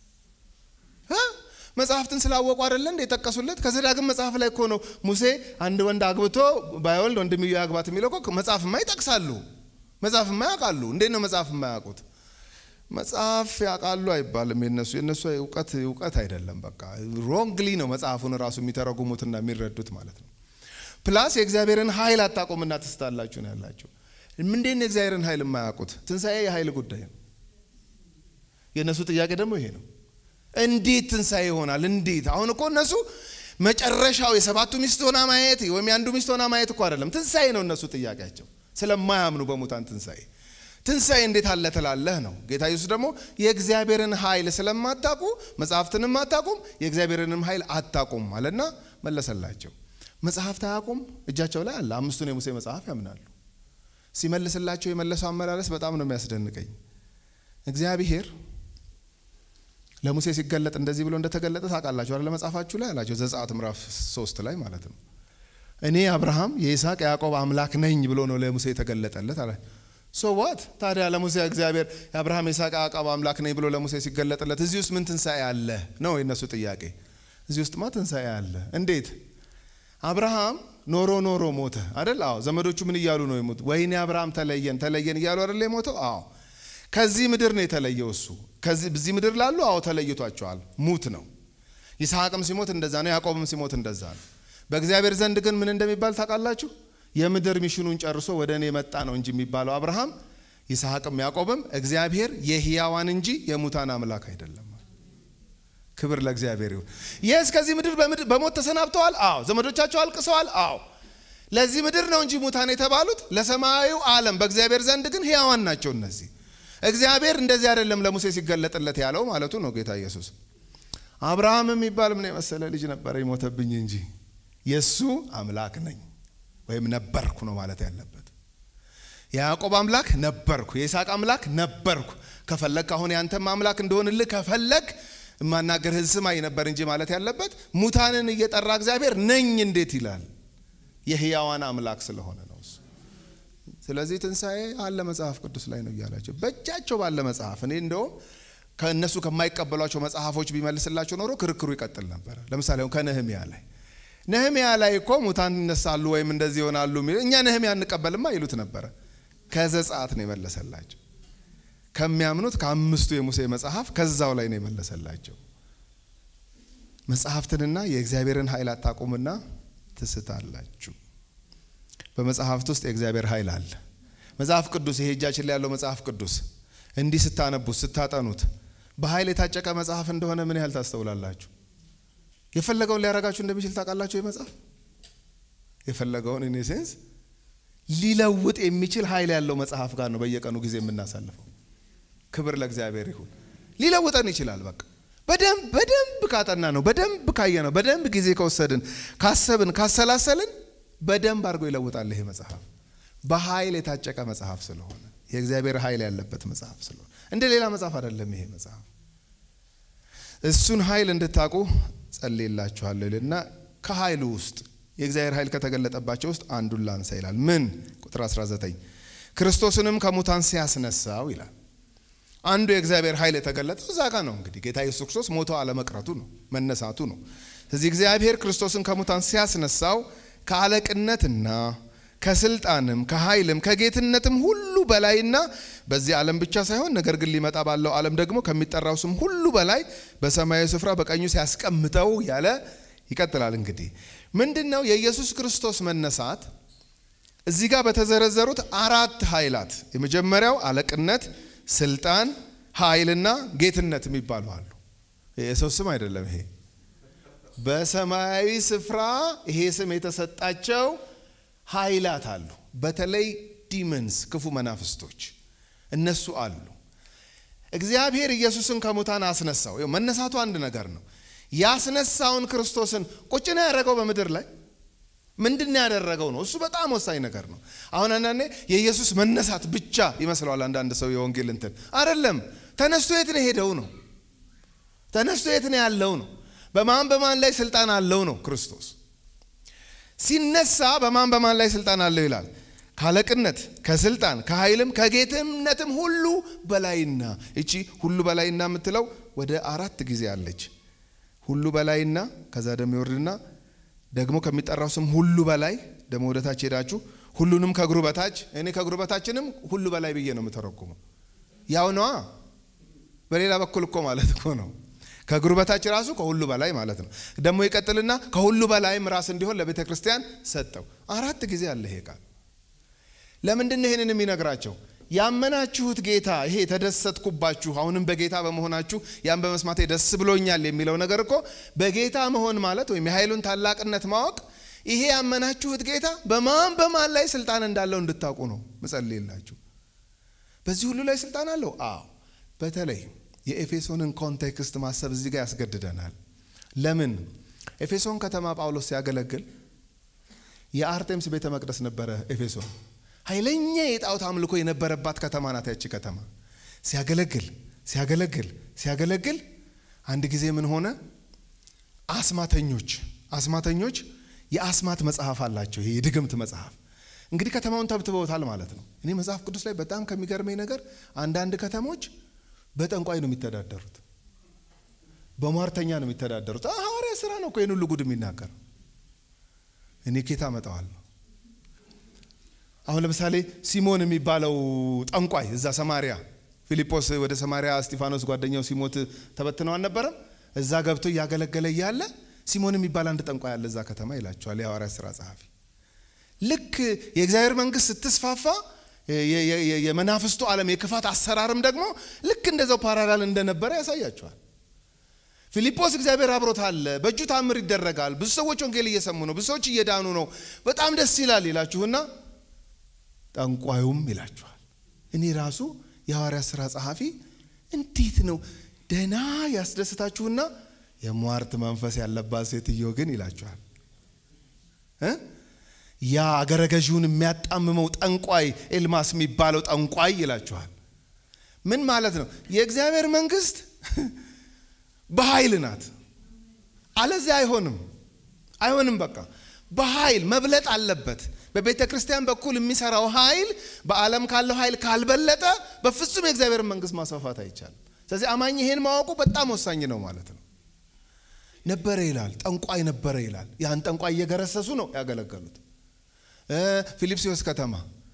መጽሐፍትን ስላወቁ አይደለ እንደ የጠቀሱለት ከዘዳግም መጽሐፍ ላይ እኮ ነው ሙሴ አንድ ወንድ አግብቶ ባይወልድ ወንድምዮ ያግባት የሚለው እኮ መጽሐፍማ ይጠቅሳሉ። መጽሐፍማ ያውቃሉ። እንዴት ነው መጽሐፍ የማያውቁት? መጽሐፍ ያውቃሉ አይባልም። የነሱ የነሱ እውቀት እውቀት አይደለም። በቃ ሮንግሊ ነው መጽሐፉን ራሱ የሚተረጉሙትና የሚረዱት ማለት ነው። ፕላስ የእግዚአብሔርን ኃይል አታውቁምና ትስታላችሁ ነው ያላቸው። እንዴት ነው የእግዚአብሔርን ኃይል የማያውቁት? ትንሣኤ የኃይል ጉዳይ ነው። የእነሱ ጥያቄ ደግሞ ይሄ ነው። እንዴት ትንሣኤ ይሆናል? እንዴት? አሁን እኮ እነሱ መጨረሻው የሰባቱ ሚስት ሆና ማየት ወይም የአንዱ ሚስት ሆና ማየት እኮ አይደለም። ትንሣኤ ነው እነሱ ጥያቄያቸው፣ ስለማያምኑ በሙታን ትንሣኤ ትንሣኤ እንዴት አለ ትላለህ ነው። ጌታ ኢየሱስ ደግሞ የእግዚአብሔርን ኃይል ስለማታውቁ መጽሐፍትንም አታውቁም የእግዚአብሔርንም ኃይል አታውቁም አለና መለሰላቸው። መጽሐፍት አያውቁም እጃቸው ላይ አለ። አምስቱን የሙሴ መጽሐፍ ያምናሉ። ሲመልስላቸው የመለሰው አመላለስ በጣም ነው የሚያስደንቀኝ። እግዚአብሔር ለሙሴ ሲገለጥ እንደዚህ ብሎ እንደተገለጠ ታውቃላችሁ አይደል? መጽሐፋችሁ ላይ አላቸው። ዘጸአት ምዕራፍ ሶስት ላይ ማለት ነው። እኔ አብርሃም የይስሐቅ የያዕቆብ አምላክ ነኝ ብሎ ነው ለሙሴ የተገለጠለት አለ። ሶ ዋት ታዲያ ለሙሴ እግዚአብሔር የአብርሃም የይስሐቅ የያዕቆብ አምላክ ነኝ ብሎ ለሙሴ ሲገለጥለት እዚህ ውስጥ ምን ትንሣኤ አለ ነው የነሱ ጥያቄ። እዚህ ውስጥማ ትንሣኤ አለ። እንዴት? አብርሃም ኖሮ ኖሮ ሞተ አይደል? አዎ። ዘመዶቹ ምን እያሉ ነው የሞቱ? ወይኔ አብርሃም ተለየን ተለየን እያሉ አይደል የሞተው? አዎ። ከዚህ ምድር ነው የተለየው እሱ። ከዚህ በዚህ ምድር ላሉ አዎ ተለይቷቸዋል። ሙት ነው። ይስሐቅም ሲሞት እንደዛ ነው። ያዕቆብም ሲሞት እንደዛ ነው። በእግዚአብሔር ዘንድ ግን ምን እንደሚባል ታውቃላችሁ? የምድር ሚሽኑን ጨርሶ ወደ እኔ መጣ ነው እንጂ የሚባለው አብርሃም፣ ይስሐቅም ያዕቆብም እግዚአብሔር የሕያዋን እንጂ የሙታን አምላክ አይደለም። ክብር ለእግዚአብሔር ይሁን። የስ ከዚህ ምድር በሞት ተሰናብተዋል። አዎ። ዘመዶቻቸው አልቅሰዋል። አዎ። ለዚህ ምድር ነው እንጂ ሙታን የተባሉት ለሰማያዊ ዓለም በእግዚአብሔር ዘንድ ግን ሕያዋን ናቸው። እነዚህ እግዚአብሔር እንደዚህ አይደለም ለሙሴ ሲገለጥለት ያለው ማለቱ ነው ጌታ ኢየሱስ። አብርሃም የሚባል ምን የመሰለ ልጅ ነበረ ይሞተብኝ እንጂ የእሱ አምላክ ነኝ ወይም ነበርኩ ነው ማለት ያለበት። የያዕቆብ አምላክ ነበርኩ፣ የይስሐቅ አምላክ ነበርኩ። ከፈለግ አሁን ያንተም አምላክ እንደሆንልህ ከፈለግ የማናገርህን ስማኝ ነበር እንጂ ማለት ያለበት ሙታንን እየጠራ እግዚአብሔር ነኝ እንዴት ይላል? የህያዋን አምላክ ስለሆነ ነው እሱ። ስለዚህ ትንሣኤ አለ መጽሐፍ ቅዱስ ላይ ነው እያላቸው በእጃቸው ባለ መጽሐፍ እኔ እንደውም ከእነሱ ከማይቀበሏቸው መጽሐፎች ቢመልስላቸው ኖሮ ክርክሩ ይቀጥል ነበር። ለምሳሌ አሁን ከነህሚያ ላይ ነህሚያ ላይ እኮ ሙታን ይነሳሉ ወይም እንደዚህ ይሆናሉ የሚል እኛ ነህሚያ እንቀበልማ ይሉት ነበረ። ከዘጸአት ነው የመለሰላቸው። ከሚያምኑት ከአምስቱ የሙሴ መጽሐፍ ከዛው ላይ ነው የመለሰላቸው። መጽሐፍትንና የእግዚአብሔርን ኃይል አታቁምና ትስታላችሁ። በመጽሐፍት ውስጥ የእግዚአብሔር ኃይል አለ። መጽሐፍ ቅዱስ ይሄ እጃችን ላይ ያለው መጽሐፍ ቅዱስ እንዲህ ስታነቡት ስታጠኑት በኃይል የታጨቀ መጽሐፍ እንደሆነ ምን ያህል ታስተውላላችሁ? የፈለገውን ሊያረጋችሁ እንደሚችል ታውቃላችሁ። ይህ መጽሐፍ የፈለገውን ኢን ሴንስ ሊለውጥ የሚችል ኃይል ያለው መጽሐፍ ጋር ነው በየቀኑ ጊዜ የምናሳልፈው። ክብር ለእግዚአብሔር ይሁን። ሊለውጠን ይችላል። በቃ በደንብ በደንብ ካጠና ነው በደንብ ካየ ነው በደንብ ጊዜ ከወሰድን ካሰብን ካሰላሰልን በደንብ አድርጎ ይለውጣል። ይሄ መጽሐፍ በኃይል የታጨቀ መጽሐፍ ስለሆነ የእግዚአብሔር ኃይል ያለበት መጽሐፍ ስለሆነ እንደ ሌላ መጽሐፍ አይደለም። ይሄ መጽሐፍ እሱን ኃይል እንድታውቁ ጸልይላችኋለሁ ይልና ከኃይሉ ውስጥ የእግዚአብሔር ኃይል ከተገለጠባቸው ውስጥ አንዱን ላንሳ ይላል። ምን ቁጥር 19 ክርስቶስንም ከሙታን ሲያስነሳው ይላል። አንዱ የእግዚአብሔር ኃይል የተገለጠው እዛ ጋር ነው። እንግዲህ ጌታ ኢየሱስ ክርስቶስ ሞቶ አለመቅረቱ ነው፣ መነሳቱ ነው። ስለዚህ እግዚአብሔር ክርስቶስን ከሙታን ሲያስነሳው ከአለቅነትና ከስልጣንም ከኃይልም ከጌትነትም ሁሉ በላይና በዚህ ዓለም ብቻ ሳይሆን ነገር ግን ሊመጣ ባለው ዓለም ደግሞ ከሚጠራው ስም ሁሉ በላይ በሰማያዊ ስፍራ በቀኙ ሲያስቀምጠው ያለ ይቀጥላል። እንግዲህ ምንድን ነው የኢየሱስ ክርስቶስ መነሳት? እዚህ ጋር በተዘረዘሩት አራት ኃይላት የመጀመሪያው አለቅነት፣ ስልጣን፣ ኃይልና ጌትነት የሚባሉ አሉ። የሰው ስም አይደለም ይሄ በሰማያዊ ስፍራ ይሄ ስም የተሰጣቸው ኃይላት አሉ። በተለይ ዲመንስ ክፉ መናፍስቶች እነሱ አሉ። እግዚአብሔር ኢየሱስን ከሙታን አስነሳው። መነሳቱ አንድ ነገር ነው። ያስነሳውን ክርስቶስን ቁጭ ነው ያደረገው በምድር ላይ ምንድን ነው ያደረገው ነው። እሱ በጣም ወሳኝ ነገር ነው። አሁን አንዳንዴ የኢየሱስ መነሳት ብቻ ይመስለዋል አንዳንድ ሰው የወንጌል እንትን አይደለም። ተነስቶ የት ነው ሄደው ነው። ተነስቶ የት ነው ያለው ነው። በማን በማን ላይ ስልጣን አለው ነው ክርስቶስ ሲነሳ በማን በማን ላይ ስልጣን አለው ይላል። ካለቅነት፣ ከስልጣን፣ ከኃይልም ከጌትነትም ሁሉ በላይና እቺ ሁሉ በላይና የምትለው ወደ አራት ጊዜ አለች። ሁሉ በላይና ከዛ ደግሞ ይወርድና ደግሞ ከሚጠራው ስም ሁሉ በላይ ደግሞ ወደ ታች ሄዳችሁ ሁሉንም ከእግሩ በታች እኔ ከእግሩ በታችንም ሁሉ በላይ ብዬ ነው የምተረጉመው። ያው ነዋ። በሌላ በኩል እኮ ማለት እኮ ነው ከእግሩ በታች ራሱ ከሁሉ በላይ ማለት ነው። ደግሞ ይቀጥልና ከሁሉ በላይም ራስ እንዲሆን ለቤተ ክርስቲያን ሰጠው። አራት ጊዜ አለ ይሄ ቃል። ለምንድን ነው ይህንን የሚነግራቸው? ያመናችሁት ጌታ ይሄ የተደሰትኩባችሁ አሁንም በጌታ በመሆናችሁ ያን በመስማቴ ደስ ብሎኛል የሚለው ነገር እኮ በጌታ መሆን ማለት ወይም የኃይሉን ታላቅነት ማወቅ ይሄ ያመናችሁት ጌታ በማን በማን ላይ ስልጣን እንዳለው እንድታውቁ ነው ምጸልይላችሁ። በዚህ ሁሉ ላይ ስልጣን አለው። አዎ በተለይ የኤፌሶንን ኮንቴክስት ማሰብ እዚህ ጋር ያስገድደናል። ለምን ኤፌሶን ከተማ ጳውሎስ ሲያገለግል የአርቴምስ ቤተ መቅደስ ነበረ። ኤፌሶን ኃይለኛ የጣዖት አምልኮ የነበረባት ከተማ ናት። ያቺ ከተማ ሲያገለግል ሲያገለግል ሲያገለግል አንድ ጊዜ ምን ሆነ? አስማተኞች አስማተኞች የአስማት መጽሐፍ አላቸው። ይሄ የድግምት መጽሐፍ እንግዲህ ከተማውን ተብትበውታል ማለት ነው። እኔ መጽሐፍ ቅዱስ ላይ በጣም ከሚገርመኝ ነገር አንዳንድ ከተሞች በጠንቋይ ነው የሚተዳደሩት፣ በሟርተኛ ነው የሚተዳደሩት። ሐዋርያ ስራ ነው እኮ ይህን ሁሉ ጉድ የሚናገር እኔ ኬታ አመጣዋለሁ። አሁን ለምሳሌ ሲሞን የሚባለው ጠንቋይ እዛ ሰማሪያ ፊልጶስ ወደ ሰማሪያ እስጢፋኖስ ጓደኛው ሲሞት ተበትነው አልነበረም? እዛ ገብቶ እያገለገለ እያለ ሲሞን የሚባል አንድ ጠንቋይ አለ እዛ ከተማ ይላቸዋል የሐዋርያ ስራ ጸሐፊ። ልክ የእግዚአብሔር መንግስት ስትስፋፋ የመናፍስቱ ዓለም የክፋት አሰራርም ደግሞ ልክ እንደዛው ፓራላል እንደነበረ ያሳያቸዋል። ፊልጶስ እግዚአብሔር አብሮት አለ፣ በእጁ ታምር ይደረጋል፣ ብዙ ሰዎች ወንጌል እየሰሙ ነው፣ ብዙ ሰዎች እየዳኑ ነው፣ በጣም ደስ ይላል ይላችሁና ጠንቋዩም ይላችኋል። እኔ ራሱ የሐዋርያ ሥራ ጸሐፊ እንዴት ነው ደህና ያስደስታችሁና የሟርት መንፈስ ያለባት ሴትዮ ግን ይላችኋል እ ያ አገረ ገዢውን የሚያጣምመው ጠንቋይ ኤልማስ የሚባለው ጠንቋይ ይላችኋል። ምን ማለት ነው? የእግዚአብሔር መንግስት በኃይል ናት። አለዚያ አይሆንም፣ አይሆንም። በቃ በኃይል መብለጥ አለበት። በቤተ ክርስቲያን በኩል የሚሰራው ኃይል በዓለም ካለው ኃይል ካልበለጠ በፍጹም የእግዚአብሔር መንግስት ማስፋፋት አይቻልም። ስለዚህ አማኝ ይሄን ማወቁ በጣም ወሳኝ ነው ማለት ነው። ነበረ ይላል፣ ጠንቋይ ነበረ ይላል። ያን ጠንቋይ እየገረሰሱ ነው ያገለገሉት። ፊልጵስዩስ ከተማ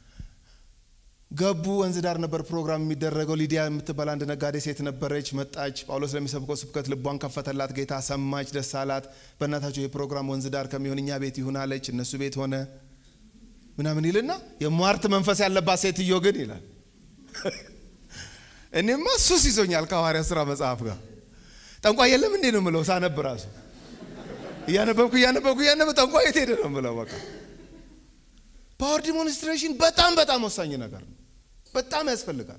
ገቡ። ወንዝ ዳር ነበር ፕሮግራም የሚደረገው። ሊዲያ የምትባል አንድ ነጋዴ ሴት ነበረች። መጣች። ጳውሎስ ለሚሰብከው ስብከት ልቧን ከፈተላት። ጌታ ሰማች፣ ደስ አላት። በእናታቸው ይህ ፕሮግራም ወንዝ ዳር ከሚሆን እኛ ቤት ይሁን አለች። እነሱ ቤት ሆነ ምናምን ይልና የሟርት መንፈስ ያለባት ሴትዮ ግን ይላል። እኔማ ሱስ ይዞኛል ከሐዋርያ ሥራ መጽሐፍ ጋር ጠንቋይ የለም እንዴ ነው ምለው ሳነብ ራሱ እያነበብኩ እያነበብኩ እያነበ ጠንቋይ የት ሄደ ነው ምለው በቃ ፓወር ዲሞንስትሬሽን በጣም በጣም ወሳኝ ነገር ነው። በጣም ያስፈልጋል።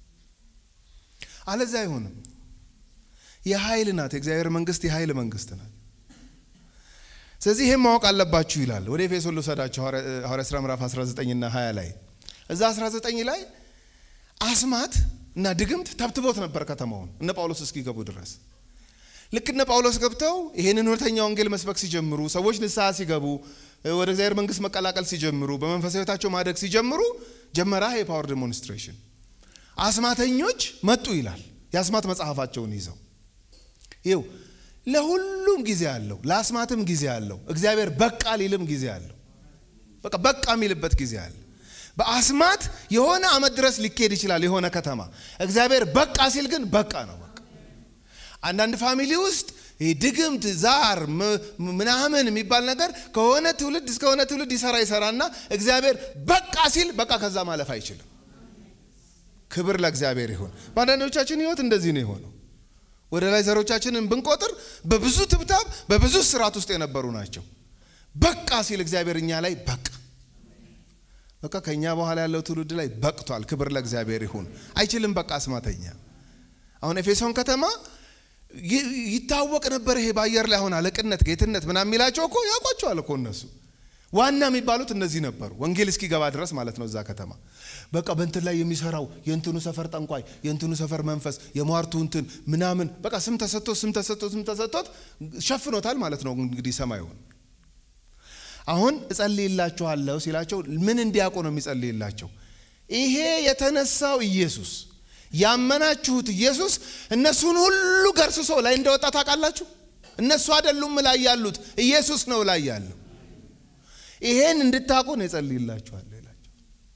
አለዚያ አይሆንም። የኃይል ናት። የእግዚአብሔር መንግስት የኃይል መንግስት ናት። ስለዚህ ይህም ማወቅ አለባችሁ ይላል። ወደ ኤፌሶን ልውሰዳችሁ። ሐዋርያ ሥራ ምዕራፍ 19 እና 20 ላይ እዛ 19 ላይ አስማት እና ድግምት ተብትቦት ነበር ከተማውን እነ ጳውሎስ እስኪገቡ ድረስ ልክ እነ ጳውሎስ ገብተው ይህንን እውነተኛ ወንጌል መስበክ ሲጀምሩ ሰዎች ንስሐ ሲገቡ ወደ እግዚአብሔር መንግስት መቀላቀል ሲጀምሩ በመንፈሳዊ ሕይወታቸው ማደግ ሲጀምሩ ጀመራ የፓወር ዴሞንስትሬሽን። አስማተኞች መጡ ይላል። የአስማት መጽሐፋቸውን ይዘው ይው ለሁሉም ጊዜ አለው፣ ለአስማትም ጊዜ አለው። እግዚአብሔር በቃ ሊልም ጊዜ አለው። በቃ በቃ የሚልበት ጊዜ አለ። በአስማት የሆነ አመት ድረስ ሊካሄድ ይችላል የሆነ ከተማ። እግዚአብሔር በቃ ሲል ግን በቃ ነው። በቃ አንዳንድ ፋሚሊ ውስጥ ድግምት ዛር ምናምን የሚባል ነገር ከሆነ ትውልድ እስከሆነ ትውልድ ይሰራ ይሰራና እግዚአብሔር በቃ ሲል በቃ ከዛ ማለፍ አይችልም። ክብር ለእግዚአብሔር ይሁን። በአንዳንዶቻችን ህይወት እንደዚህ ነው የሆነው። ወደ ላይ ዘሮቻችንን ብንቆጥር በብዙ ትብታብ በብዙ ስርዓት ውስጥ የነበሩ ናቸው። በቃ ሲል እግዚአብሔር እኛ ላይ በቃ በቃ ከእኛ በኋላ ያለው ትውልድ ላይ በቅቷል። ክብር ለእግዚአብሔር ይሁን። አይችልም በቃ አስማተኛ። አሁን ኤፌሶን ከተማ ይታወቅ ነበር። ይሄ በአየር ላይ አሁን አለቅነት፣ ጌትነት ምናምን የሚላቸው እኮ ያውቋቸዋል እኮ እነሱ ዋና የሚባሉት እነዚህ ነበሩ። ወንጌል እስኪገባ ድረስ ማለት ነው። እዛ ከተማ በቃ በእንትን ላይ የሚሰራው የእንትኑ ሰፈር ጠንቋይ፣ የእንትኑ ሰፈር መንፈስ፣ የሟርቱ እንትን ምናምን በቃ ስም ተሰጥቶት ስም ተሰጥቶት ስም ተሰጥቶት ሸፍኖታል ማለት ነው። እንግዲህ ሰማዩን አሁን እጸልይላችኋለሁ ሲላቸው ምን እንዲያውቁ ነው የሚጸልይላቸው? ይሄ የተነሳው ኢየሱስ ያመናችሁት ኢየሱስ እነሱን ሁሉ ገርስሶ ላይ እንደወጣ ታውቃላችሁ። እነሱ አይደሉም ላይ ያሉት ኢየሱስ ነው ላይ ያለው። ይሄን እንድታውቁ ነው የጸልይላችኋለሁ ይላቸው።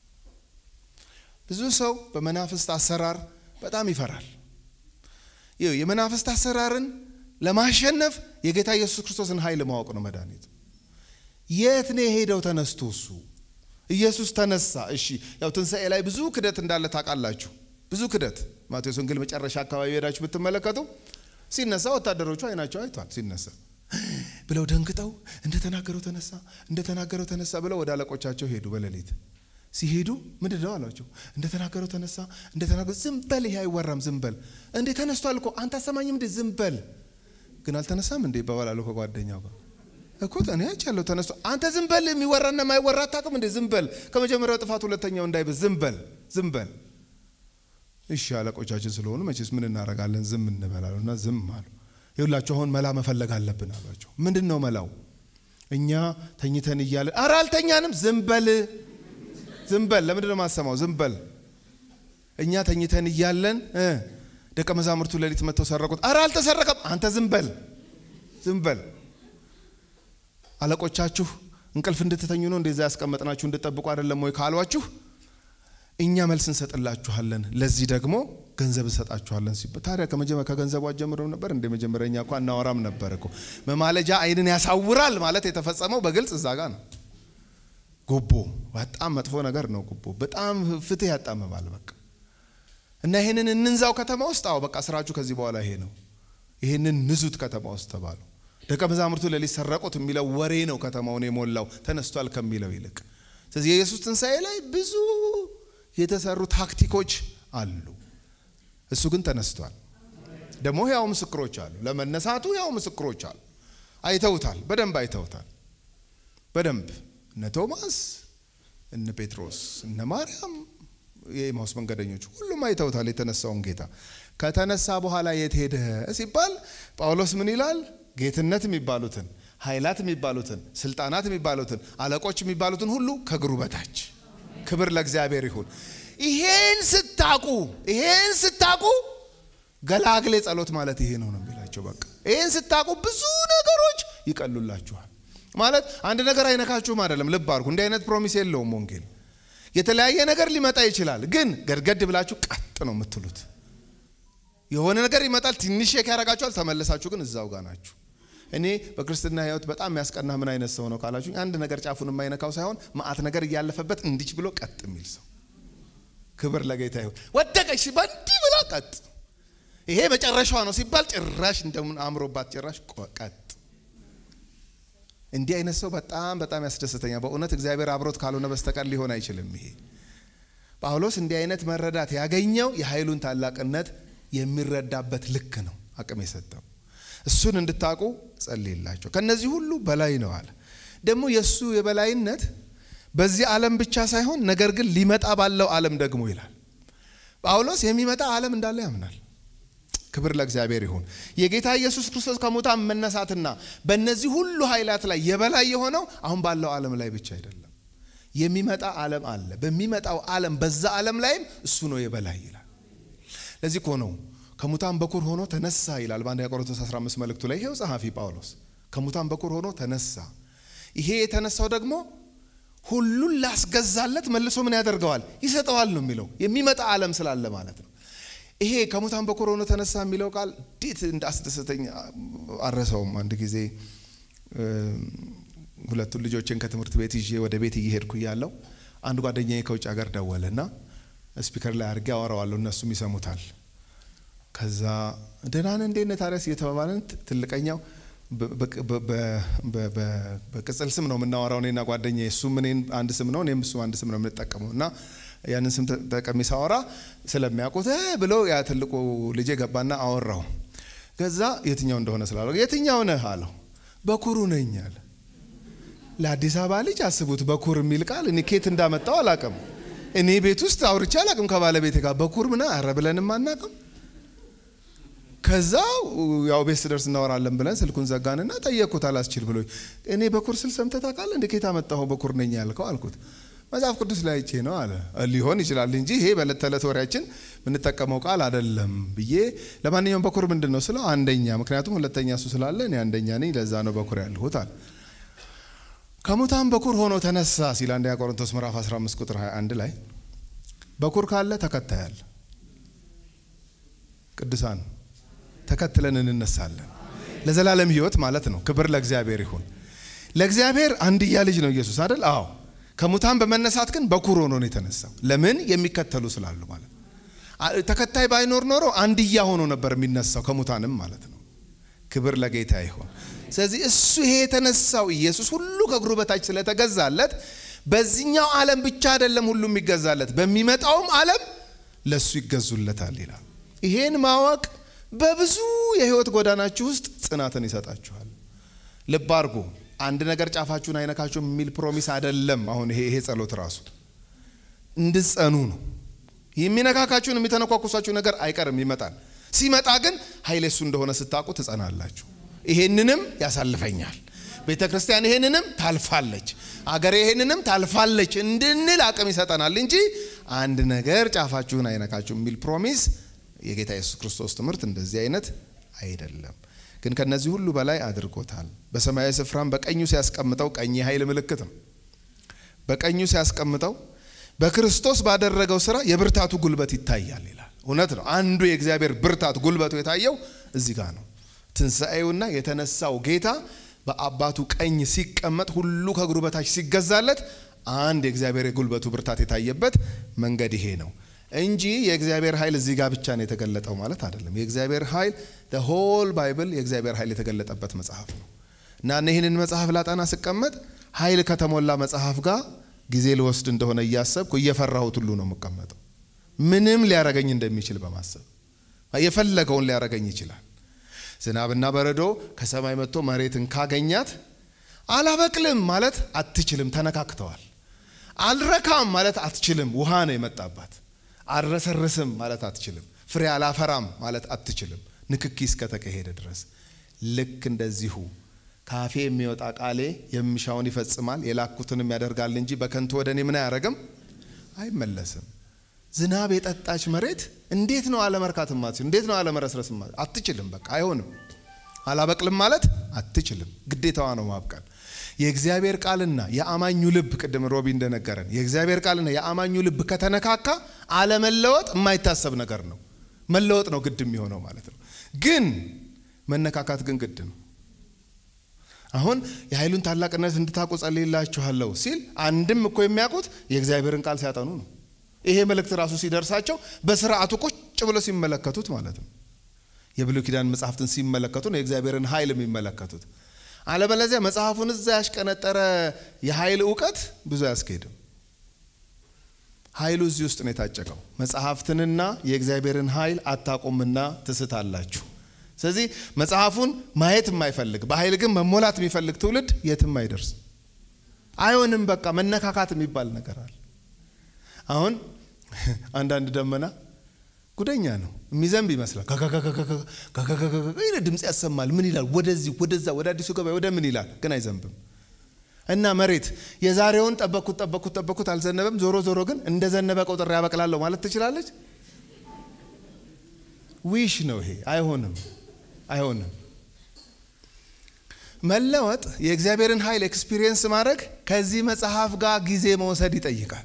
ብዙ ሰው በመናፍስት አሰራር በጣም ይፈራል። ይኸው የመናፍስት አሰራርን ለማሸነፍ የጌታ ኢየሱስ ክርስቶስን ኃይል ማወቅ ነው መድኃኒት። የት ነው የሄደው ተነስቶ? እሱ ኢየሱስ ተነሳ። እሺ ያው ትንሣኤ ላይ ብዙ ክደት እንዳለ ታውቃላችሁ። ብዙ ክደት ማቴዎስ ወንጌል መጨረሻ አካባቢ ሄዳችሁ ብትመለከቱ ሲነሳ ወታደሮቹ አይናቸው አይቷል። ሲነሳ ብለው ደንግጠው እንደተናገረው ተነሳ፣ እንደተናገረው ተነሳ ብለው ወደ አለቆቻቸው ሄዱ። በሌሊት ሲሄዱ ምንድን ነው አሏቸው? እንደተናገረው ተነሳ፣ እንደተናገረው ዝም በል፣ ይሄ አይወራም፣ ዝም በል። እንዴ ተነስቷል እኮ አንተ አሰማኝም እንዴ? ዝም በል። ግን አልተነሳም እንዴ ይባባላሉ ከጓደኛው ጋር እኮ እኔ አይቻለሁ ተነስቶ። አንተ ዝም በል፣ የሚወራና የማይወራ አታውቅም እንዴ? ዝም በል። ከመጀመሪያው ጥፋት ሁለተኛው እንዳይበዝ ዝም በል፣ ዝም በል። እሺ አለቆቻችን ስለሆኑ መቼስ ምን እናደርጋለን? ዝም እንበላሉና ዝም አሉ። ይሁላችሁ አሁን መላ መፈለግ አለብን አሏቸው። ምንድን ነው መላው? እኛ ተኝተን እያለን ኧረ አልተኛንም፣ ዝም በል ዝም በል። ለምንድን ነው የማሰማው? ዝም በል። እኛ ተኝተን እያለን ደቀ መዛሙርቱ ሌሊት መጥተው ሰረቁት። ኧረ አልተሰረቀም፣ አንተ ዝም በል ዝም በል። አለቆቻችሁ እንቅልፍ እንድትተኙ ነው እንደዛ ያስቀመጥናችሁ እንድጠብቁ አይደለም ወይ ካሏችሁ እኛ መልስ እንሰጥላችኋለን፣ ለዚህ ደግሞ ገንዘብ እንሰጣችኋለን ሲባል ታዲያ ከመጀመሪያ ከገንዘቡ አጀምረው ነበር እንደ መጀመሪያ እኛ እኮ አናወራም ነበር እኮ። መማለጃ ዓይንን ያሳውራል ማለት የተፈጸመው በግልጽ እዛ ጋ ነው። ጉቦ በጣም መጥፎ ነገር ነው። ጉቦ በጣም ፍትህ ያጣምማል። በቃ እና ይሄንን እንንዛው ከተማ ውስጥ አዎ በቃ ስራችሁ ከዚህ በኋላ ይሄ ነው። ይህንን ንዙት ከተማ ውስጥ ተባሉ። ደቀ መዛሙርቱ ሌሊት ሰረቁት የሚለው ወሬ ነው ከተማውን የሞላው ተነስቷል ከሚለው ይልቅ። ስለዚህ የኢየሱስ ትንሣኤ ላይ ብዙ የተሰሩ ታክቲኮች አሉ። እሱ ግን ተነስቷል። ደግሞ ያው ምስክሮች አሉ። ለመነሳቱ ያው ምስክሮች አሉ። አይተውታል፣ በደንብ አይተውታል። በደንብ እነ ቶማስ፣ እነ ጴጥሮስ፣ እነ ማርያም፣ የኤማውስ መንገደኞች ሁሉም አይተውታል የተነሳውን ጌታ። ከተነሳ በኋላ የት ሄደ ሲባል ጳውሎስ ምን ይላል? ጌትነት የሚባሉትን ኃይላት የሚባሉትን ስልጣናት የሚባሉትን አለቆች የሚባሉትን ሁሉ ከእግሩ በታች ክብር ለእግዚአብሔር ይሁን። ይሄን ስታቁ ይሄን ስታቁ ገላግሌ ጸሎት ማለት ይሄ ነው ነው የሚላቸው። በቃ ይሄን ስታቁ ብዙ ነገሮች ይቀሉላችኋል። ማለት አንድ ነገር አይነካችሁም አይደለም። ልብ አድርጉ። እንዲህ አይነት ፕሮሚስ የለውም ወንጌል። የተለያየ ነገር ሊመጣ ይችላል፣ ግን ገድገድ ብላችሁ ቀጥ ነው የምትሉት። የሆነ ነገር ይመጣል፣ ትንሽ ሼክ ያደርጋችኋል፣ ተመለሳችሁ ግን እዛው ጋር ናችሁ። እኔ በክርስትና ሕይወት በጣም የሚያስቀና ምን አይነት ሰው ነው ካላችሁ፣ አንድ ነገር ጫፉን የማይነካው ሳይሆን መዓት ነገር እያለፈበት እንዲች ብሎ ቀጥ የሚል ሰው። ክብር ለጌታ ይሁን። ወደቀች ሲባል እንዲህ ብላ ቀጥ ይሄ መጨረሻዋ ነው ሲባል ጭራሽ እንደምን አምሮባት ጭራሽ ቀጥ። እንዲህ አይነት ሰው በጣም በጣም ያስደስተኛል በእውነት እግዚአብሔር አብሮት ካልሆነ በስተቀር ሊሆን አይችልም። ይሄ ጳውሎስ እንዲህ አይነት መረዳት ያገኘው የኃይሉን ታላቅነት የሚረዳበት ልክ ነው አቅም የሰጠው። እሱን እንድታውቁ ጸልይላቸው። ከነዚህ ሁሉ በላይ ነው አለ። ደግሞ የእሱ የበላይነት በዚህ ዓለም ብቻ ሳይሆን ነገር ግን ሊመጣ ባለው ዓለም ደግሞ ይላል ጳውሎስ የሚመጣ ዓለም እንዳለ ያምናል። ክብር ለእግዚአብሔር ይሁን። የጌታ ኢየሱስ ክርስቶስ ከሙታን መነሳትና በእነዚህ ሁሉ ኃይላት ላይ የበላይ የሆነው አሁን ባለው ዓለም ላይ ብቻ አይደለም። የሚመጣ ዓለም አለ። በሚመጣው ዓለም በዛ ዓለም ላይም እሱ ነው የበላይ ይላል። ለዚህ እኮ ነው ከሙታን በኩር ሆኖ ተነሳ ይላል በአንደኛ ቆሮንቶስ 15 መልእክቱ ላይ ይሄው ጸሐፊ ጳውሎስ ከሙታን በኩር ሆኖ ተነሳ። ይሄ የተነሳው ደግሞ ሁሉን ላስገዛለት መልሶ ምን ያደርገዋል? ይሰጠዋል ነው የሚለው የሚመጣ ዓለም ስላለ ማለት ነው። ይሄ ከሙታን በኩር ሆኖ ተነሳ የሚለው ቃል እንዴት እንዳስደሰተኝ አረሰውም። አንድ ጊዜ ሁለቱን ልጆችን ከትምህርት ቤት ይዤ ወደ ቤት እየሄድኩ እያለሁ አንድ ጓደኛዬ ከውጭ ሀገር ደወለ እና ስፒከር ላይ አድርጌ አወራዋለሁ፣ እነሱም ይሰሙታል። ከዛ ደህና ነህ እንዴት ነህ ታዲያስ እየተባባልን ትልቀኛው በቅጽል ስም ነው የምናወራው እኔና ጓደኛዬ። እሱም እኔን አንድ ስም ነው እኔም እሱ አንድ ስም ነው የምንጠቀመው እና ያንን ስም ተጠቀሚ ሳወራ ስለሚያውቁት ብሎ ያ ትልቁ ልጄ ገባና አወራው። ከዛ የትኛው እንደሆነ ስላለው የትኛው ነህ አለው። በኩሩ ነኝ አለ። ለአዲስ አበባ ልጅ አስቡት፣ በኩር የሚል ቃል እኔ ኬት እንዳመጣው አላቅም። እኔ ቤት ውስጥ አውርቼ አላቅም ከባለቤቴ ጋር በኩር ምና አረ ብለንም አናቅም። ከዛ ያው ቤት ስደርስ እናወራለን ብለን ስልኩን ዘጋንና ጠየቅኩት። አላስችል ብሎ እኔ በኩር ስል ሰምተህ ታውቃለህ? እንደ ኬት አመጣኸው በኩር ነኝ ያልከው አልኩት። መጽሐፍ ቅዱስ ላይ አይቼ ነው አለ። ሊሆን ይችላል እንጂ ይሄ በዕለት ተዕለት ወሬያችን የምንጠቀመው ቃል አይደለም ብዬ ለማንኛውም በኩር ምንድን ነው ስለው አንደኛ፣ ምክንያቱም ሁለተኛ እሱ ስላለ እኔ አንደኛ ነኝ፣ ለዛ ነው በኩር ያልሁት አለ። ከሙታን በኩር ሆኖ ተነሳ ሲል አንደኛ ቆሮንቶስ ምዕራፍ 15 ቁጥር 21 ላይ በኩር ካለ ተከታያል። ቅዱሳን ተከትለን እንነሳለን ለዘላለም ሕይወት ማለት ነው። ክብር ለእግዚአብሔር ይሁን። ለእግዚአብሔር አንድያ ልጅ ነው ኢየሱስ አይደል? አዎ ከሙታን በመነሳት ግን በኩር ሆኖ ነው የተነሳው። ለምን? የሚከተሉ ስላሉ ማለት ነው። ተከታይ ባይኖር ኖሮ አንድያ ሆኖ ነበር የሚነሳው ከሙታንም ማለት ነው። ክብር ለጌታ ይሁን። ስለዚህ እሱ ይሄ የተነሳው ኢየሱስ ሁሉ ከእግሩ በታች ስለተገዛለት በዚህኛው ዓለም ብቻ አይደለም ሁሉ የሚገዛለት፣ በሚመጣውም ዓለም ለእሱ ይገዙለታል ይላል። ይሄን ማወቅ በብዙ የህይወት ጎዳናችሁ ውስጥ ጽናትን ይሰጣችኋል። ልብ አድርጉ። አንድ ነገር ጫፋችሁን አይነካችሁም የሚል ፕሮሚስ አይደለም። አሁን ይሄ ይሄ ጸሎት ራሱ እንድትጸኑ ነው። የሚነካካችሁን የሚተነኳኩሳችሁ ነገር አይቀርም፣ ይመጣል። ሲመጣ ግን ኃይል እሱ እንደሆነ ስታውቁ ትጸናላችሁ። ይሄንንም ያሳልፈኛል፣ ቤተ ክርስቲያን ይሄንንም ታልፋለች፣ አገሬ ይሄንንም ታልፋለች እንድንል አቅም ይሰጠናል እንጂ አንድ ነገር ጫፋችሁን አይነካችሁም የሚል ፕሮሚስ የጌታ ኢየሱስ ክርስቶስ ትምህርት እንደዚህ አይነት አይደለም። ግን ከነዚህ ሁሉ በላይ አድርጎታል። በሰማያዊ ስፍራም በቀኙ ሲያስቀምጠው፣ ቀኝ የኃይል ምልክት ነው። በቀኙ ሲያስቀምጠው በክርስቶስ ባደረገው ስራ የብርታቱ ጉልበት ይታያል ይላል። እውነት ነው። አንዱ የእግዚአብሔር ብርታት ጉልበቱ የታየው እዚህ ጋር ነው። ትንሣኤውና የተነሳው ጌታ በአባቱ ቀኝ ሲቀመጥ ሁሉ ከእግሩ በታች ሲገዛለት አንድ የእግዚአብሔር የጉልበቱ ብርታት የታየበት መንገድ ይሄ ነው። እንጂ የእግዚአብሔር ኃይል እዚህ ጋር ብቻ ነው የተገለጠው ማለት አይደለም። የእግዚአብሔር ኃይል ሆል ባይብል የእግዚአብሔር ኃይል የተገለጠበት መጽሐፍ ነው እና ይህንን መጽሐፍ ላጠና ስቀመጥ ኃይል ከተሞላ መጽሐፍ ጋር ጊዜ ልወስድ እንደሆነ እያሰብኩ እየፈራሁት ሁሉ ነው የምቀመጠው። ምንም ሊያረገኝ እንደሚችል በማሰብ የፈለገውን ሊያረገኝ ይችላል። ዝናብና በረዶ ከሰማይ መጥቶ መሬትን ካገኛት አላበቅልም ማለት አትችልም፣ ተነካክተዋል። አልረካም ማለት አትችልም፣ ውሃ ነው የመጣባት። አልረሰርስም ማለት አትችልም፣ ፍሬ አላፈራም ማለት አትችልም፣ ንክኪ እስከተካሄደ ድረስ። ልክ እንደዚሁ ካፌ የሚወጣ ቃሌ የሚሻውን ይፈጽማል፣ የላኩትንም ያደርጋል እንጂ በከንቱ ወደ እኔ ምን አያደርግም፣ አይመለስም። ዝናብ የጠጣች መሬት እንዴት ነው አለመርካትም አትችልም? እንዴት ነው አለመረስረስም አትችልም። በቃ አይሆንም። አላበቅልም ማለት አትችልም። ግዴታዋ ነው ማብቀል። የእግዚአብሔር ቃልና የአማኙ ልብ ቅድም ሮቢ እንደነገረን የእግዚአብሔር ቃልና የአማኙ ልብ ከተነካካ አለመለወጥ የማይታሰብ ነገር ነው። መለወጥ ነው ግድ የሚሆነው ማለት ነው። ግን መነካካት ግን ግድ ነው። አሁን የኃይሉን ታላቅነት እንድታውቁ ጸልይላችኋለሁ ሲል አንድም እኮ የሚያውቁት የእግዚአብሔርን ቃል ሲያጠኑ ነው። ይሄ መልእክት ራሱ ሲደርሳቸው በስርዓቱ ቁጭ ብለው ሲመለከቱት ማለት ነው። የብሉይ ኪዳን መጽሐፍትን ሲመለከቱ ነው የእግዚአብሔርን ኃይል የሚመለከቱት። አለበለዚያ መጽሐፉን እዛ ያሽቀነጠረ የኃይል እውቀት ብዙ አያስኬድም። ኃይሉ እዚህ ውስጥ ነው የታጨቀው። መጽሐፍትንና የእግዚአብሔርን ኃይል አታቁምና ትስታላችሁ። ስለዚህ መጽሐፉን ማየት የማይፈልግ በኃይል ግን መሞላት የሚፈልግ ትውልድ የትም አይደርስም። አይሆንም። በቃ መነካካት የሚባል ነገር አለ። አሁን አንዳንድ ደመና ጉደኛ ነው የሚዘንብ ይመስላል። ድምፅ ያሰማል። ምን ይላል? ወደዚህ ወደዛ፣ ወደ አዲሱ ገበያ ወደ ምን ይላል፣ ግን አይዘንብም። እና መሬት የዛሬውን ጠበኩት ጠበኩት ጠበኩት አልዘነበም። ዞሮ ዞሮ ግን እንደዘነበ ቆጥሬ ያበቅላለሁ ማለት ትችላለች? ዊሽ ነው ይሄ። አይሆንም፣ አይሆንም። መለወጥ የእግዚአብሔርን ኃይል ኤክስፒሪየንስ ማድረግ ከዚህ መጽሐፍ ጋር ጊዜ መውሰድ ይጠይቃል።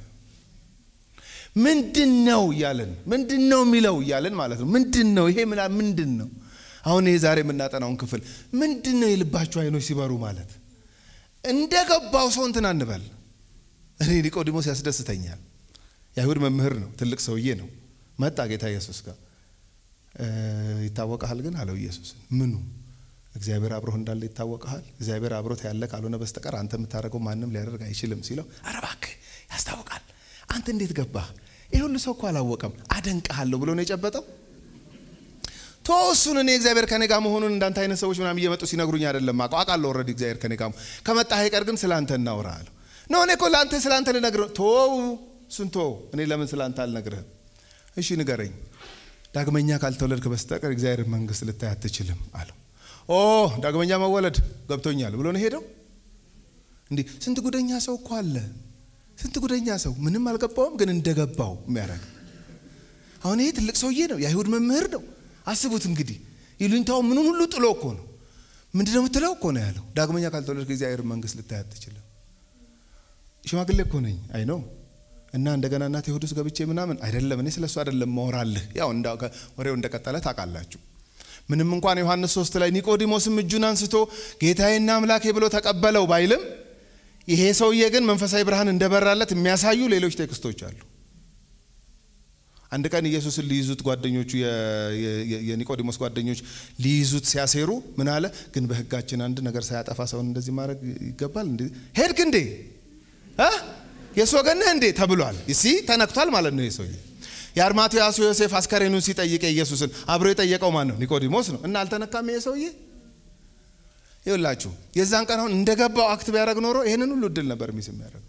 ምንድን ነው እያለን ምንድን ነው የሚለው እያለን ማለት ነው። ምንድን ነው ይሄ ምና ምንድን ነው? አሁን ይሄ ዛሬ የምናጠናውን ክፍል ምንድን ነው የልባችሁ አይኖች ሲበሩ ማለት እንደ ገባው ሰው እንትን አንበል። እኔ ኒቆዲሞስ ያስደስተኛል። የአይሁድ መምህር ነው፣ ትልቅ ሰውዬ ነው። መጣ ጌታ ኢየሱስ ጋር ይታወቀሃል ግን አለው ኢየሱስን። ምኑ? እግዚአብሔር አብሮህ እንዳለ ይታወቀሃል። እግዚአብሔር አብሮት ያለ ካልሆነ በስተቀር አንተ የምታደርገው ማንም ሊያደርግ አይችልም ሲለው፣ ኧረ እባክህ ያስታውቃል። አንተ እንዴት ገባህ? ይህ ሁሉ ሰው እኮ አላወቀም። አደንቅሃለሁ ብሎ ነው የጨበጠው። ቶ እሱን እኔ እግዚአብሔር ከኔ ጋር መሆኑን እንዳንተ አይነት ሰዎች ምናምን እየመጡ ሲነግሩኝ አይደለም አውቀው አውቃለሁ። ኦልሬዲ እግዚአብሔር ከኔ ጋር ከመጣህ አይቀር ግን ስለ አንተ እናውራ አለው። ኖ እኔ እኮ ለአንተ ስለ አንተ ልነግርህ ቶው እሱን ቶው። እኔ ለምን ስለ አንተ አልነግርህም? እሺ ንገረኝ። ዳግመኛ ካልተወለድክ በስተቀር እግዚአብሔር መንግስት ልታይ አትችልም አለው። ኦ ዳግመኛ መወለድ ገብቶኛል ብሎ ነው ሄደው። እንዲህ ስንት ጉደኛ ሰው እኮ አለ ስንት ጉደኛ ሰው ምንም አልገባውም፣ ግን እንደገባው የሚያደርግ አሁን ይሄ ትልቅ ሰውዬ ነው፣ የአይሁድ መምህር ነው። አስቡት እንግዲህ ይሉኝታው ምኑን ሁሉ ጥሎ እኮ ነው። ምንድነው የምትለው እኮ ነው ያለው። ዳግመኛ ካልተወለድክ እግዚአብሔር መንግስት ልታይ አትችልም። ሽማግሌ እኮ ነኝ አይ ነው እና እንደገና እናቴ ሆድ ውስጥ ገብቼ ምናምን አይደለም። እኔ ስለሱ አይደለም ማወራልህ። ያው ወሬው እንደቀጠለ ታውቃላችሁ። ምንም እንኳን ዮሐንስ ሶስት ላይ ኒቆዲሞስም እጁን አንስቶ ጌታዬና አምላኬ ብሎ ተቀበለው ባይልም ይሄ ሰውዬ ግን መንፈሳዊ ብርሃን እንደበራለት የሚያሳዩ ሌሎች ቴክስቶች አሉ። አንድ ቀን ኢየሱስን ሊይዙት ጓደኞቹ የኒቆዲሞስ ጓደኞች ሊይዙት ሲያሴሩ ምን አለ? ግን በሕጋችን አንድ ነገር ሳያጠፋ ሰውን እንደዚህ ማድረግ ይገባል? ሄድክ እንዴ? የእሱ ወገን ነህ እንዴ ተብሏል። ሲ ተነክቷል ማለት ነው። ይህ ሰውዬ የአርማትያሱ ዮሴፍ አስከሬኑን ሲጠይቅ ኢየሱስን አብሮ የጠየቀው ማን ነው? ኒቆዲሞስ ነው። እና አልተነካም ይሄ ሰውዬ ይውላችሁ የዛን ቀን አሁን እንደገባው አክት ቢያደርግ ኖሮ ይህንን ሁሉ እድል ነበር ሚስ የሚያደርገው።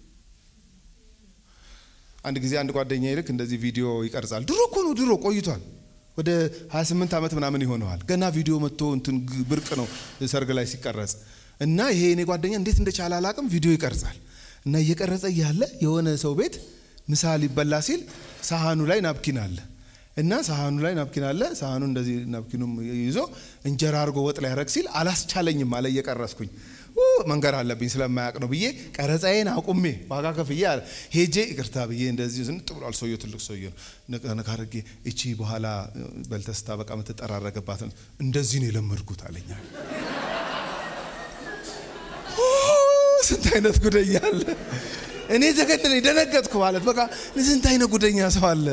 አንድ ጊዜ አንድ ጓደኛ ይልክ እንደዚህ ቪዲዮ ይቀርጻል። ድሮ እኮ ነው ድሮ ቆይቷል። ወደ 28 ዓመት ምናምን ይሆነዋል። ገና ቪዲዮ መጥቶ እንትን ብርቅ ነው ሰርግ ላይ ሲቀረጽ እና ይሄ እኔ ጓደኛ እንዴት እንደቻለ አላቅም ቪዲዮ ይቀርጻል እና እየቀረጸ እያለ የሆነ ሰው ቤት ምሳ ሊበላ ሲል ሳህኑ ላይ ናፕኪን አለ እና ሳህኑ ላይ ናፕኪን አለ። ሳህኑ እንደዚህ ናፕኪኑም ይዞ እንጀራ አድርጎ ወጥ ላይ ያረግ ሲል አላስቻለኝም አለ። እየቀረስኩኝ መንገር አለብኝ ስለማያውቅ ነው ብዬ ቀረጻዬን አቁሜ ዋጋ ከፍዬ አለ ሄጄ ይቅርታ ብዬ እንደዚህ ዝንጥ ብሏል። ሰውየው ትልቅ ሰውየ ነው። ነካ አድርጌ እቺ በኋላ በልተስታ በቃ የምትጠራረገባት እንደዚህ ነው የለመድኩት አለኛል። ስንት አይነት ጉደኛ አለ። እኔ ዘገነነኝ፣ ደነገጥኩ ማለት በቃ ስንት አይነት ጉደኛ ሰው አለ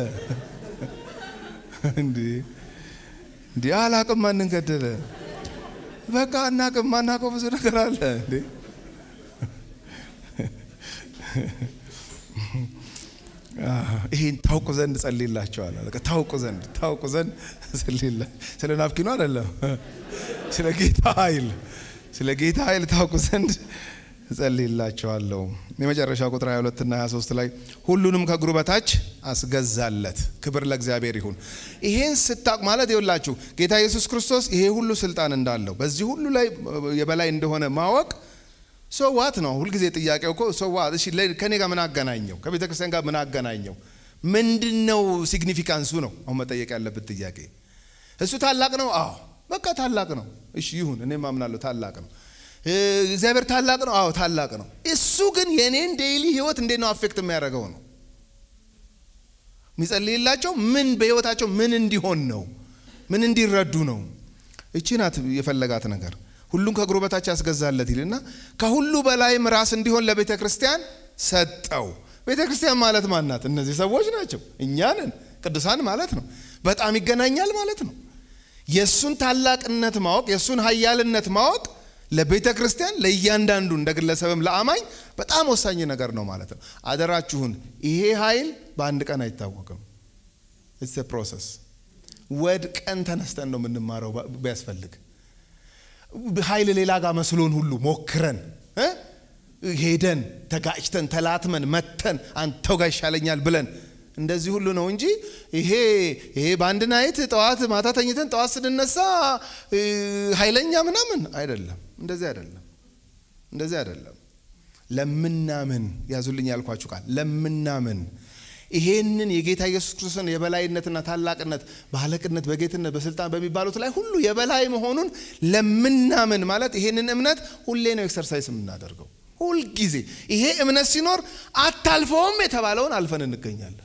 እንዴ! እንዴ አላቅም፣ ማንን ገደለ? በቃ አናቅም፣ ማናውቀው ብዙ ነገር አለ እንዴ ይሄን ታውቁ ዘንድ ጸልይላቸዋል። ታውቁ ዘንድ ታውቁ ዘንድ ጸልይላ ስለ ናፍኪኑ አይደለም፣ ስለ ጌታ ኃይል ስለ ጌታ ኃይል ታውቁ ዘንድ እጸልይላቸዋለሁ። የመጨረሻ ቁጥር 22 እና 23 ላይ ሁሉንም ከእግሩ በታች አስገዛለት። ክብር ለእግዚአብሔር ይሁን። ይሄን ስታውቅ ማለት ይኸውላችሁ ጌታ ኢየሱስ ክርስቶስ ይሄ ሁሉ ስልጣን እንዳለው በዚህ ሁሉ ላይ የበላይ እንደሆነ ማወቅ ሶዋት ነው። ሁልጊዜ ጥያቄው እኮ ሶዋት። እሺ ከኔ ጋር ምን አገናኘው? ከቤተ ክርስቲያን ጋር ምን አገናኘው? ምንድን ነው ሲግኒፊካንሱ ነው አሁን መጠየቅ ያለበት ጥያቄ። እሱ ታላቅ ነው። አዎ በቃ ታላቅ ነው። እሺ ይሁን፣ እኔም አምናለሁ ታላቅ ነው። እግዚአብሔር ታላቅ ነው። አዎ ታላቅ ነው። እሱ ግን የኔን ዴይሊ ህይወት እንዴት ነው አፌክት የሚያደርገው ነው የሚጸልይላቸው ምን በህይወታቸው ምን እንዲሆን ነው ምን እንዲረዱ ነው። እቺ ናት የፈለጋት ነገር ሁሉም ከእግሩ በታች ያስገዛለት ይልና ከሁሉ በላይም ራስ እንዲሆን ለቤተ ክርስቲያን ሰጠው። ቤተ ክርስቲያን ማለት ማናት? እነዚህ ሰዎች ናቸው። እኛ ነን፣ ቅዱሳን ማለት ነው። በጣም ይገናኛል ማለት ነው። የእሱን ታላቅነት ማወቅ፣ የእሱን ሀያልነት ማወቅ ለቤተ ክርስቲያን ለእያንዳንዱ እንደ ግለሰብም ለአማኝ በጣም ወሳኝ ነገር ነው ማለት ነው። አደራችሁን፣ ይሄ ኃይል በአንድ ቀን አይታወቅም። ኢትስ ፕሮሰስ። ወድቀን ተነስተን ነው የምንማረው ቢያስፈልግ ኃይል ሌላ ጋር መስሎን ሁሉ ሞክረን ሄደን ተጋጭተን ተላትመን መተን አንተው ጋር ይሻለኛል ብለን እንደዚህ ሁሉ ነው እንጂ ይሄ ይሄ በአንድ ናይት ጠዋት ማታ ተኝተን ጠዋት ስንነሳ ኃይለኛ ምናምን አይደለም። እንደዚህ አይደለም። እንደዚህ አይደለም። ለምናምን ያዙልኝ ያልኳችሁ ቃል ለምናምን ይሄንን የጌታ ኢየሱስ ክርስቶስን የበላይነትና ታላቅነት በአለቅነት በጌትነት በስልጣን በሚባሉት ላይ ሁሉ የበላይ መሆኑን ለምናምን ማለት ይሄንን እምነት ሁሌ ነው ኤክሰርሳይዝ የምናደርገው ሁልጊዜ ይሄ እምነት ሲኖር አታልፈውም የተባለውን አልፈን እንገኛለን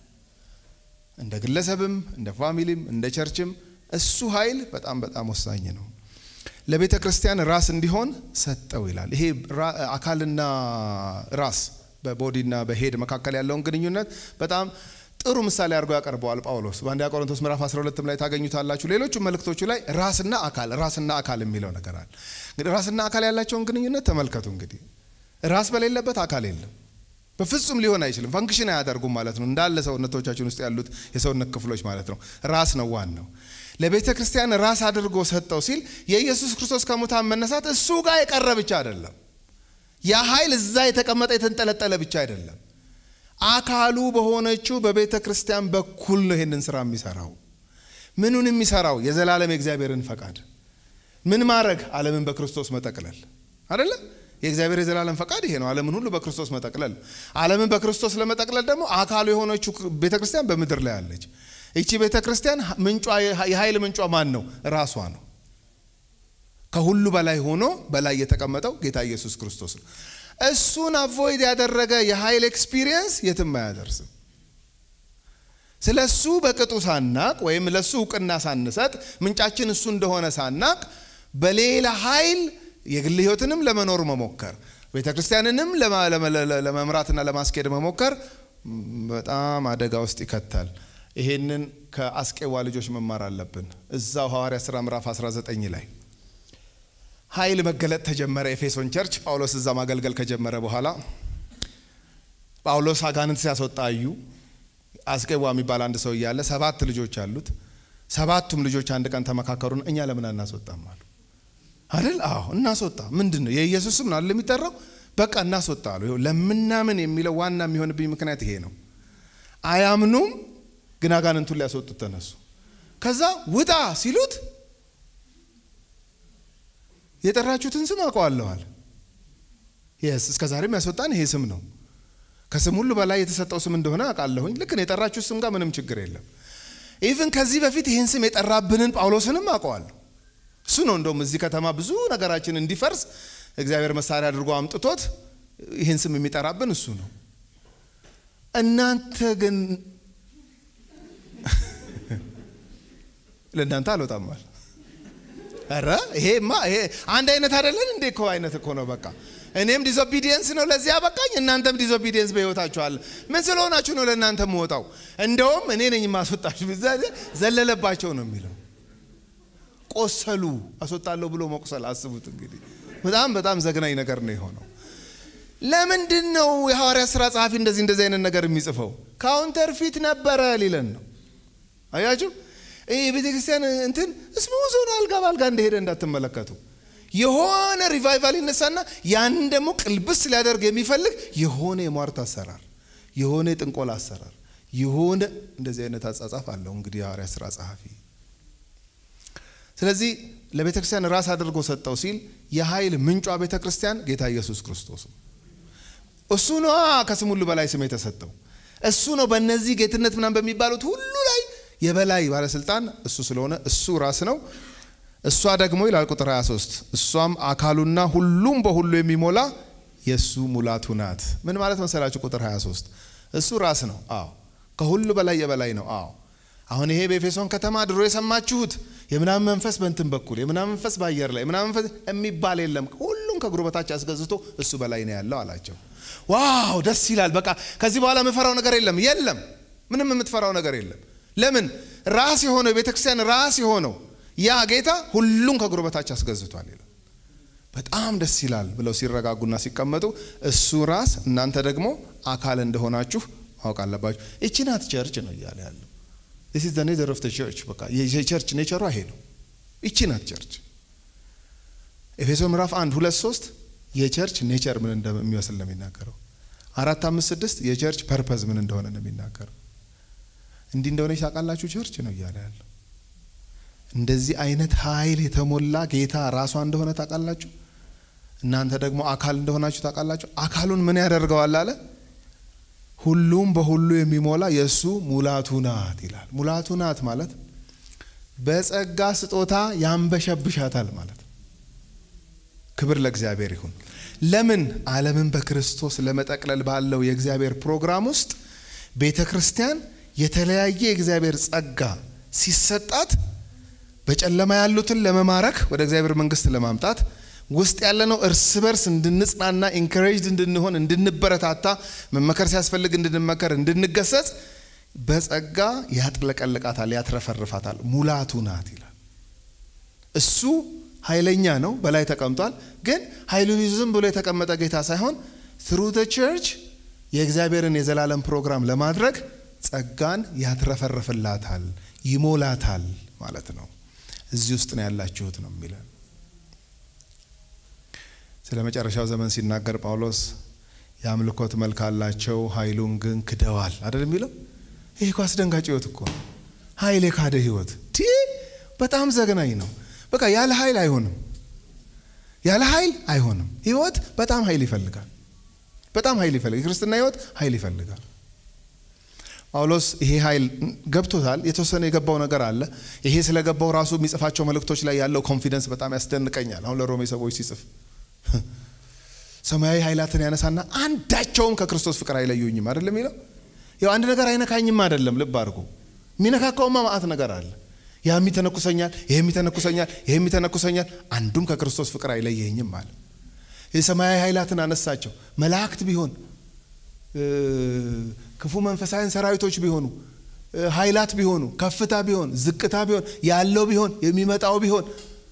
እንደ ግለሰብም እንደ ፋሚሊም እንደ ቸርችም እሱ ኃይል በጣም በጣም ወሳኝ ነው ለቤተ ክርስቲያን ራስ እንዲሆን ሰጠው ይላል ይሄ አካልና ራስ በቦዲና በሄድ መካከል ያለውን ግንኙነት በጣም ጥሩ ምሳሌ አድርጎ ያቀርበዋል ጳውሎስ በአንደኛ ቆሮንቶስ ምዕራፍ 12 ላይ ታገኙታላችሁ። ሌሎቹ መልእክቶቹ ላይ ራስና አካል ራስና አካል የሚለው ነገር አለ። እንግዲህ ራስና አካል ያላቸውን ግንኙነት ተመልከቱ። እንግዲህ ራስ በሌለበት አካል የለም፣ በፍጹም ሊሆን አይችልም። ፈንክሽን አያደርጉም ማለት ነው። እንዳለ ሰውነቶቻችን ውስጥ ያሉት የሰውነት ክፍሎች ማለት ነው። ራስ ነው ዋናው። ለቤተ ክርስቲያን ራስ አድርጎ ሰጠው ሲል የኢየሱስ ክርስቶስ ከሙታን መነሳት እሱ ጋር የቀረ ብቻ አይደለም። ያ ኃይል እዛ የተቀመጠ የተንጠለጠለ ብቻ አይደለም። አካሉ በሆነችው በቤተ ክርስቲያን በኩል ነው ይሄንን ስራ የሚሰራው። ምኑን የሚሰራው? የዘላለም የእግዚአብሔርን ፈቃድ ምን ማድረግ? ዓለምን በክርስቶስ መጠቅለል አይደለ? የእግዚአብሔር የዘላለም ፈቃድ ይሄ ነው፣ ዓለምን ሁሉ በክርስቶስ መጠቅለል። ዓለምን በክርስቶስ ለመጠቅለል ደግሞ አካሉ የሆነችው ቤተ ክርስቲያን በምድር ላይ አለች። ይቺ ቤተ ክርስቲያን ምንጯ የኃይል ምንጯ ማን ነው? ራሷ ነው። ከሁሉ በላይ ሆኖ በላይ የተቀመጠው ጌታ ኢየሱስ ክርስቶስ ነው። እሱን አቮይድ ያደረገ የኃይል ኤክስፒሪየንስ የትም አያደርስም። ስለ እሱ በቅጡ ሳናቅ ወይም ለእሱ እውቅና ሳንሰጥ ምንጫችን እሱ እንደሆነ ሳናቅ በሌላ ኃይል የግል ሕይወትንም ለመኖር መሞከር ቤተ ክርስቲያንንም ለመምራትና ለማስኬድ መሞከር በጣም አደጋ ውስጥ ይከታል። ይሄንን ከአስቄዋ ልጆች መማር አለብን። እዛው ሐዋርያ ሥራ ምዕራፍ 19 ላይ ኃይል መገለጥ ተጀመረ። ኤፌሶን ቸርች ጳውሎስ እዛ ማገልገል ከጀመረ በኋላ ጳውሎስ አጋንንት ሲያስወጣ አዩ። አስቄዋ የሚባል አንድ ሰው እያለ ሰባት ልጆች አሉት። ሰባቱም ልጆች አንድ ቀን ተመካከሩን፣ እኛ ለምን አናስወጣም አሉ። አይደል? አዎ እናስወጣ። ምንድን ነው የኢየሱስ ስም ነው አይደል የሚጠራው? በቃ እናስወጣ አሉ። ይኸው ለምናምን የሚለው ዋና የሚሆንብኝ ምክንያት ይሄ ነው። አያምኑም፣ ግን አጋንንቱን ሊያስወጡት ተነሱ። ከዛ ውጣ ሲሉት የጠራችሁትን ስም አውቀዋለኋል። የስ እስከ ዛሬም ያስወጣን ይሄ ስም ነው። ከስም ሁሉ በላይ የተሰጠው ስም እንደሆነ አውቃለሁኝ። ልክ ነው። የጠራችሁ ስም ጋር ምንም ችግር የለም። ኢቭን ከዚህ በፊት ይህን ስም የጠራብንን ጳውሎስንም አውቀዋለሁ። እሱ ነው እንደውም እዚህ ከተማ ብዙ ነገራችን እንዲፈርስ እግዚአብሔር መሳሪያ አድርጎ አምጥቶት ይህን ስም የሚጠራብን እሱ ነው። እናንተ ግን ለእናንተ አልወጣማል ኧረ ይሄማ ይሄ አንድ አይነት አይደለን እንዴ? እኮ አይነት እኮ ነው። በቃ እኔም ዲስኦቢዲየንስ ነው ለዚህ ያበቃኝ፣ እናንተም ዲስኦቢዲየንስ በህይወታችሁ አለ። ምን ስለሆናችሁ ነው ለእናንተ የምወጣው? እንደውም እኔ ነኝ የማስወጣችሁ። ዘለለባቸው ነው የሚለው። ቆሰሉ። አስወጣለሁ ብሎ መቁሰል አስቡት እንግዲህ። በጣም በጣም ዘግናኝ ነገር ነው የሆነው። ለምንድን ነው የሐዋርያ ሥራ ጸሐፊ እንደዚህ እንደዚህ አይነት ነገር የሚጽፈው? ካውንተር ፊት ነበረ ሊለን ነው። አያችሁ ይህ የቤተ ክርስቲያን እንትን ስሙዝ ሆኖ አልጋ በአልጋ እንደሄደ እንዳትመለከቱ። የሆነ ሪቫይቫል ይነሳና ያንን ደግሞ ቅልብስ ሊያደርግ የሚፈልግ የሆነ የሟርት አሰራር፣ የሆነ የጥንቆላ አሰራር፣ የሆነ እንደዚህ አይነት አጻጻፍ አለው እንግዲህ የሐዋርያ ሥራ ጸሐፊ። ስለዚህ ለቤተ ክርስቲያን ራስ አድርጎ ሰጠው ሲል የኃይል ምንጯ ቤተ ክርስቲያን ጌታ ኢየሱስ ክርስቶስ ነው። እሱ ነዋ ከስም ሁሉ በላይ ስም የተሰጠው እሱ ነው። በእነዚህ ጌትነት ምናምን በሚባሉት ሁሉ ላይ የበላይ ባለስልጣን እሱ ስለሆነ እሱ ራስ ነው። እሷ ደግሞ ይላል ቁጥር 23 እሷም አካሉና ሁሉም በሁሉ የሚሞላ የእሱ ሙላቱ ናት። ምን ማለት መሰላችሁ? ቁጥር 23 እሱ ራስ ነው። አዎ ከሁሉ በላይ የበላይ ነው። አዎ አሁን ይሄ በኤፌሶን ከተማ ድሮ የሰማችሁት የምናምን መንፈስ በእንትን በኩል የምናምን መንፈስ በአየር ላይ የምናምን መንፈስ የሚባል የለም። ሁሉም ከእግሩ በታች አስገዝቶ እሱ በላይ ነው ያለው አላቸው። ዋው ደስ ይላል። በቃ ከዚህ በኋላ የምፈራው ነገር የለም። የለም ምንም የምትፈራው ነገር የለም። ለምን ራስ የሆነው የቤተ ክርስቲያን ራስ የሆነው ያ ጌታ ሁሉም ከእግሩ በታች አስገዝቷል ይላል። በጣም ደስ ይላል ብለው ሲረጋጉና ሲቀመጡ እሱ ራስ እናንተ ደግሞ አካል እንደሆናችሁ ማወቅ አለባችሁ። ይቺ ናት ቸርች ነው እያለ ያለው ዚስ ኢዝ ዘ ኔቸር ኦፍ ዘ ቸርች። በቃ የቸርች ኔቸሯ ይሄ ነው። ይቺ ናት ቸርች። ኤፌሶ ምዕራፍ አንድ ሁለት ሶስት የቸርች ኔቸር ምን እንደሚመስል ነው የሚናገረው። አራት አምስት ስድስት የቸርች ፐርፐዝ ምን እንደሆነ ነው የሚናገረው። እንዲህ እንደሆነ ታውቃላችሁ ቸርች ነው እያለ ያለው። እንደዚህ አይነት ኃይል የተሞላ ጌታ ራሷ እንደሆነ ታውቃላችሁ። እናንተ ደግሞ አካል እንደሆናችሁ ታውቃላችሁ። አካሉን ምን ያደርገዋል አለ ሁሉም በሁሉ የሚሞላ የእሱ ሙላቱ ናት ይላል። ሙላቱ ናት ማለት በጸጋ ስጦታ ያንበሸብሻታል ማለት ክብር ለእግዚአብሔር ይሁን። ለምን ዓለምን በክርስቶስ ለመጠቅለል ባለው የእግዚአብሔር ፕሮግራም ውስጥ ቤተ ክርስቲያን የተለያየ የእግዚአብሔር ጸጋ ሲሰጣት በጨለማ ያሉትን ለመማረክ ወደ እግዚአብሔር መንግስት ለማምጣት ውስጥ ያለነው እርስ በርስ እንድንጽናና ኢንካሬጅድ እንድንሆን እንድንበረታታ መመከር ሲያስፈልግ እንድንመከር እንድንገሰጽ በጸጋ ያጥለቀልቃታል፣ ያትረፈርፋታል። ሙላቱ ናት ይላል። እሱ ኃይለኛ ነው፣ በላይ ተቀምጧል። ግን ኃይሉን ይዞ ዝም ብሎ የተቀመጠ ጌታ ሳይሆን ትሩ ዘ ቸርች የእግዚአብሔርን የዘላለም ፕሮግራም ለማድረግ ጸጋን ያትረፈርፍላታል፣ ይሞላታል ማለት ነው። እዚህ ውስጥ ነው ያላችሁት ነው የሚለን። ስለ መጨረሻው ዘመን ሲናገር ጳውሎስ የአምልኮት መልክ አላቸው፣ ኃይሉን ግን ክደዋል አይደል የሚለው። ይህ እኮ አስደንጋጭ ህይወት እኮ ነው። ኃይል የካደ ህይወት ቲ በጣም ዘግናኝ ነው። በቃ ያለ ኃይል አይሆንም፣ ያለ ኃይል አይሆንም። ህይወት በጣም ኃይል ይፈልጋል፣ በጣም ኃይል ይፈልጋል። የክርስትና ህይወት ኃይል ይፈልጋል። ጳውሎስ ይሄ ኃይል ገብቶታል። የተወሰነ የገባው ነገር አለ። ይሄ ስለገባው ራሱ የሚጽፋቸው መልእክቶች ላይ ያለው ኮንፊደንስ በጣም ያስደንቀኛል። አሁን ለሮሜ ሰዎች ሲጽፍ ሰማያዊ ኃይላትን ያነሳና አንዳቸውም ከክርስቶስ ፍቅር አይለዩኝም አይደለም የሚለው። ያው አንድ ነገር አይነካኝም አይደለም፣ ልብ አድርጎ የሚነካካውማ ማአት ነገር አለ። ያ የሚተነኩሰኛል፣ ይሄ የሚተነኩሰኛል፣ ይሄ የሚተነኩሰኛል፣ አንዱም ከክርስቶስ ፍቅር አይለየኝም አለ። የሰማያዊ ኃይላትን አነሳቸው። መላእክት ቢሆን ክፉ መንፈሳዊን ሰራዊቶች ቢሆኑ ኃይላት ቢሆኑ ከፍታ ቢሆን ዝቅታ ቢሆን ያለው ቢሆን የሚመጣው ቢሆን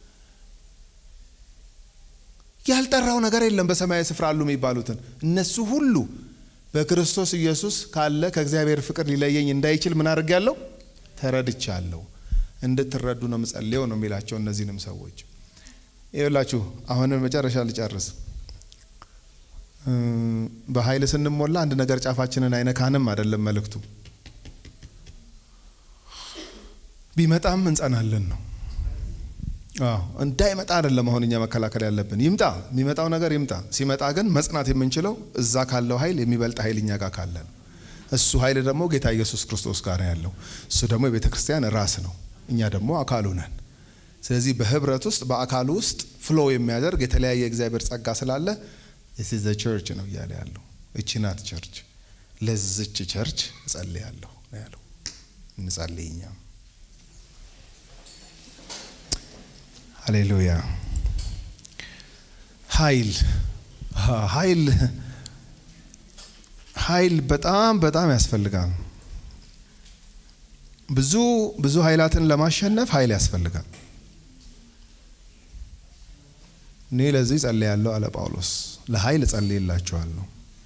ያልጠራው ነገር የለም። በሰማያዊ ስፍራ አሉ የሚባሉትን እነሱ ሁሉ በክርስቶስ ኢየሱስ ካለ ከእግዚአብሔር ፍቅር ሊለየኝ እንዳይችል ምን አድርጌያለሁ? ተረድቻለሁ። እንድትረዱ ነው ምጸልየው ነው የሚላቸው እነዚህንም ሰዎች ይላችሁ። አሁን መጨረሻ ልጨርስ። በኃይል ስንሞላ አንድ ነገር ጫፋችንን አይነካንም አይደለም መልእክቱ። ቢመጣም እንጸናለን ነው አዎ እንዳይመጣ አይደለም። አሁን እኛ መከላከል ያለብን ይምጣ፣ የሚመጣው ነገር ይምጣ። ሲመጣ ግን መጽናት የምንችለው እዛ ካለው ኃይል የሚበልጥ ኃይል እኛ ጋር ካለን፣ እሱ ኃይል ደግሞ ጌታ ኢየሱስ ክርስቶስ ጋር ነው ያለው። እሱ ደግሞ የቤተ ክርስቲያን ራስ ነው፣ እኛ ደግሞ አካሉ ነን። ስለዚህ በህብረት ውስጥ በአካሉ ውስጥ ፍሎ የሚያደርግ የተለያየ እግዚአብሔር ጸጋ ስላለ ስ ዘ ቸርች ነው እያለ ያለው። እቺ ናት ቸርች። ለዝች ቸርች እጸልያለሁ ነው ያለው። እንጸልይ እኛም ሃሌሉያ። ኃይል ኃይል ኃይል በጣም በጣም ያስፈልጋል። ብዙ ብዙ ኃይላትን ለማሸነፍ ኃይል ያስፈልጋል። እኔ ለዚህ ጸልያለሁ አለ ጳውሎስ። ለኃይል ጸልይላችኋለሁ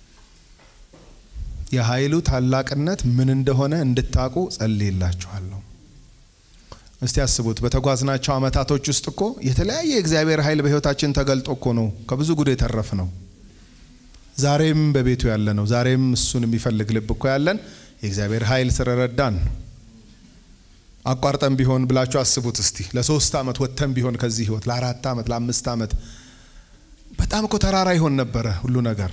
የኃይሉ ታላቅነት ምን እንደሆነ እንድታቁ ጸልይላችኋለሁ። እስቲ ያስቡት። በተጓዝናቸው ዓመታቶች ውስጥ እኮ የተለያየ የእግዚአብሔር ኃይል በሕይወታችን ተገልጦ እኮ ነው ከብዙ ጉድ የተረፍ ነው። ዛሬም በቤቱ ያለ ነው። ዛሬም እሱን የሚፈልግ ልብ እኮ ያለን የእግዚአብሔር ኃይል ስለረዳን አቋርጠን ቢሆን ብላችሁ አስቡት እስቲ። ለሶስት ዓመት ወጥተን ቢሆን ከዚህ ህይወት ለአራት ዓመት ለአምስት ዓመት በጣም እኮ ተራራ ይሆን ነበረ ሁሉ ነገር።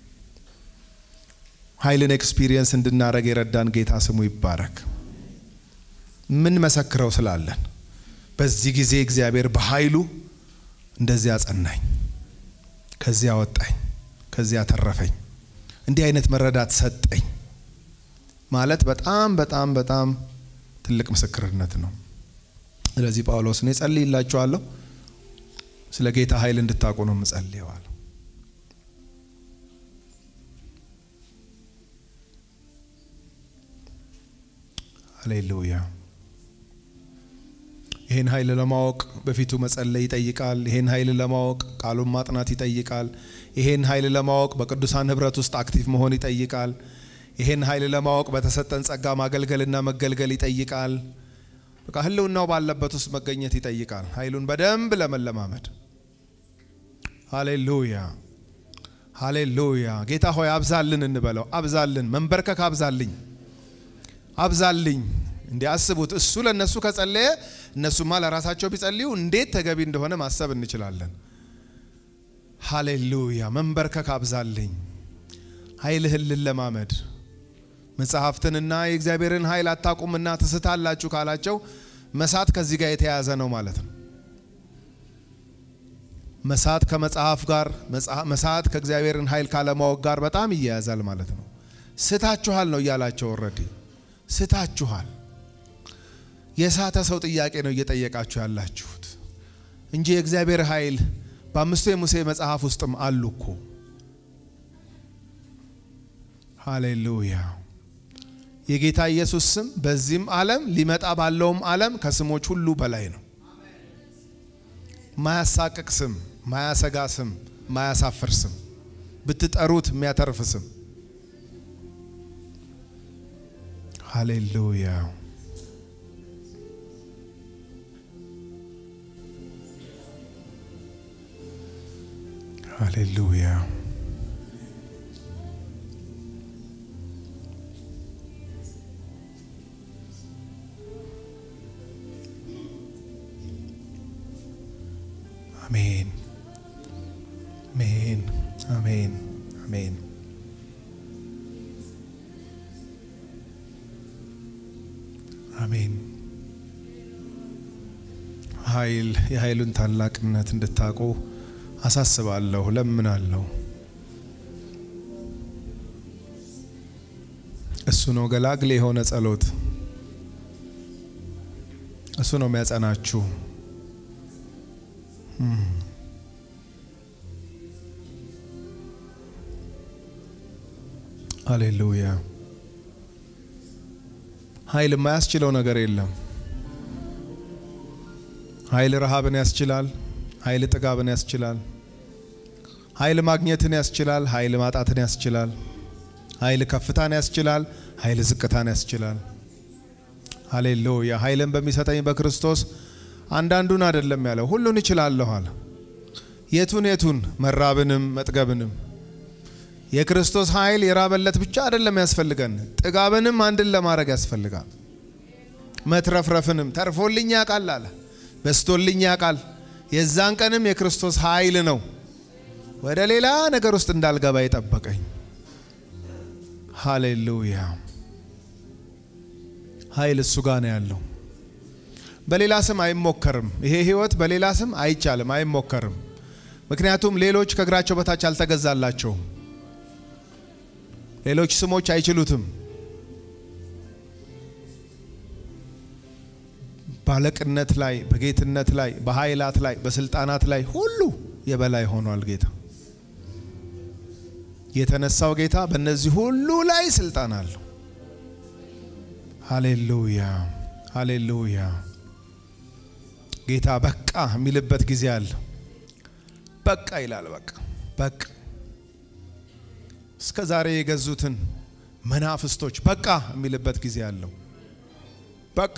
ኃይልን ኤክስፒሪየንስ እንድናደረግ የረዳን ጌታ ስሙ ይባረክ። ምን መሰክረው ስላለን በዚህ ጊዜ እግዚአብሔር በኃይሉ እንደዚህ አጸናኝ፣ ከዚያ አወጣኝ፣ ከዚያ አተረፈኝ፣ እንዲህ አይነት መረዳት ሰጠኝ ማለት በጣም በጣም በጣም ትልቅ ምስክርነት ነው። ስለዚህ ጳውሎስ እኔ ጸልይላችኋለሁ ስለ ጌታ ኃይል እንድታውቁ ነው የምጸልየዋል። ሃሌሉያ። ይህን ኃይል ለማወቅ በፊቱ መጸለይ ይጠይቃል። ይህን ኃይል ለማወቅ ቃሉን ማጥናት ይጠይቃል። ይህን ኃይል ለማወቅ በቅዱሳን ህብረት ውስጥ አክቲቭ መሆን ይጠይቃል። ይህን ኃይል ለማወቅ በተሰጠን ጸጋ ማገልገልና መገልገል ይጠይቃል። በቃ ህልውናው ባለበት ውስጥ መገኘት ይጠይቃል። ኃይሉን በደንብ ለመለማመድ ሃሌሉያ ሃሌሉያ። ጌታ ሆይ አብዛልን እንበለው። አብዛልን፣ መንበርከክ አብዛልኝ፣ አብዛልኝ። እንዲህ አስቡት። እሱ ለእነሱ ከጸለየ እነሱማ ለራሳቸው ቢጸልዩ እንዴት ተገቢ እንደሆነ ማሰብ እንችላለን። ሃሌሉያ። መንበርከክ አብዛልኝ፣ ኃይልህን ልለማመድ መጽሐፍትንና የእግዚአብሔርን ኃይል አታውቁምና ትስታላችሁ ካላቸው መሳት ከዚህ ጋር የተያያዘ ነው ማለት ነው። መሳት ከመጽሐፍ ጋር መሳት ከእግዚአብሔርን ኃይል ካለማወቅ ጋር በጣም ይያያዛል ማለት ነው። ስታችኋል ነው እያላቸው ወረዲ ስታችኋል። የሳተ ሰው ጥያቄ ነው እየጠየቃችሁ ያላችሁት እንጂ የእግዚአብሔር ኃይል በአምስቱ የሙሴ መጽሐፍ ውስጥም አሉ እኮ። ሃሌሉያ። የጌታ ኢየሱስ ስም በዚህም ዓለም ሊመጣ ባለውም ዓለም ከስሞች ሁሉ በላይ ነው። ማያሳቅቅ ስም፣ ማያሰጋ ስም፣ ማያሳፍር ስም፣ ብትጠሩት የሚያተርፍ ስም። ሃሌሉያ። ሃሌሉያ። አሜን አሜን አሜን አሜን። አሜን። ኃይል የኃይሉን ታላቅነት እንድታውቁ አሳስባለሁ፣ ለምናለሁ። እሱ ነው ገላግሌ የሆነ ጸሎት። እሱ ነው የሚያጸናችሁ። ሃሌሉያ። ኃይል የማያስችለው ነገር የለም። ኃይል ረሃብን ያስችላል። ኃይል ጥጋብን ያስችላል። ኃይል ማግኘትን ያስችላል። ኃይል ማጣትን ያስችላል። ኃይል ከፍታን ያስችላል። ኃይል ዝቅታን ያስችላል። ሃሌሉያ። ኃይልን በሚሰጠኝ በክርስቶስ አንዳንዱን አይደለም ያለው ሁሉን እችላለሁ አለ። የቱን የቱን? መራብንም መጥገብንም። የክርስቶስ ኃይል የራበለት ብቻ አይደለም ያስፈልገን፣ ጥጋብንም አንድን ለማድረግ ያስፈልጋል። መትረፍረፍንም ተርፎልኝ ያውቃል አለ፣ በስቶልኝ ያውቃል። የዛን ቀንም የክርስቶስ ኃይል ነው ወደ ሌላ ነገር ውስጥ እንዳልገባ የጠበቀኝ። ሃሌሉያ። ኃይል እሱ ጋር ነው ያለው። በሌላ ስም አይሞከርም። ይሄ ህይወት በሌላ ስም አይቻልም፣ አይሞከርም። ምክንያቱም ሌሎች ከእግራቸው በታች አልተገዛላቸውም። ሌሎች ስሞች አይችሉትም። ባለቅነት ላይ፣ በጌትነት ላይ፣ በኃይላት ላይ፣ በስልጣናት ላይ ሁሉ የበላይ ሆኗል ጌታ። የተነሳው ጌታ በእነዚህ ሁሉ ላይ ስልጣን አለው። ሃሌሉያ ሃሌሉያ። ጌታ በቃ የሚልበት ጊዜ አለ። በቃ ይላል። በቃ በቃ እስከ ዛሬ የገዙትን መናፍስቶች በቃ የሚልበት ጊዜ አለው። በቃ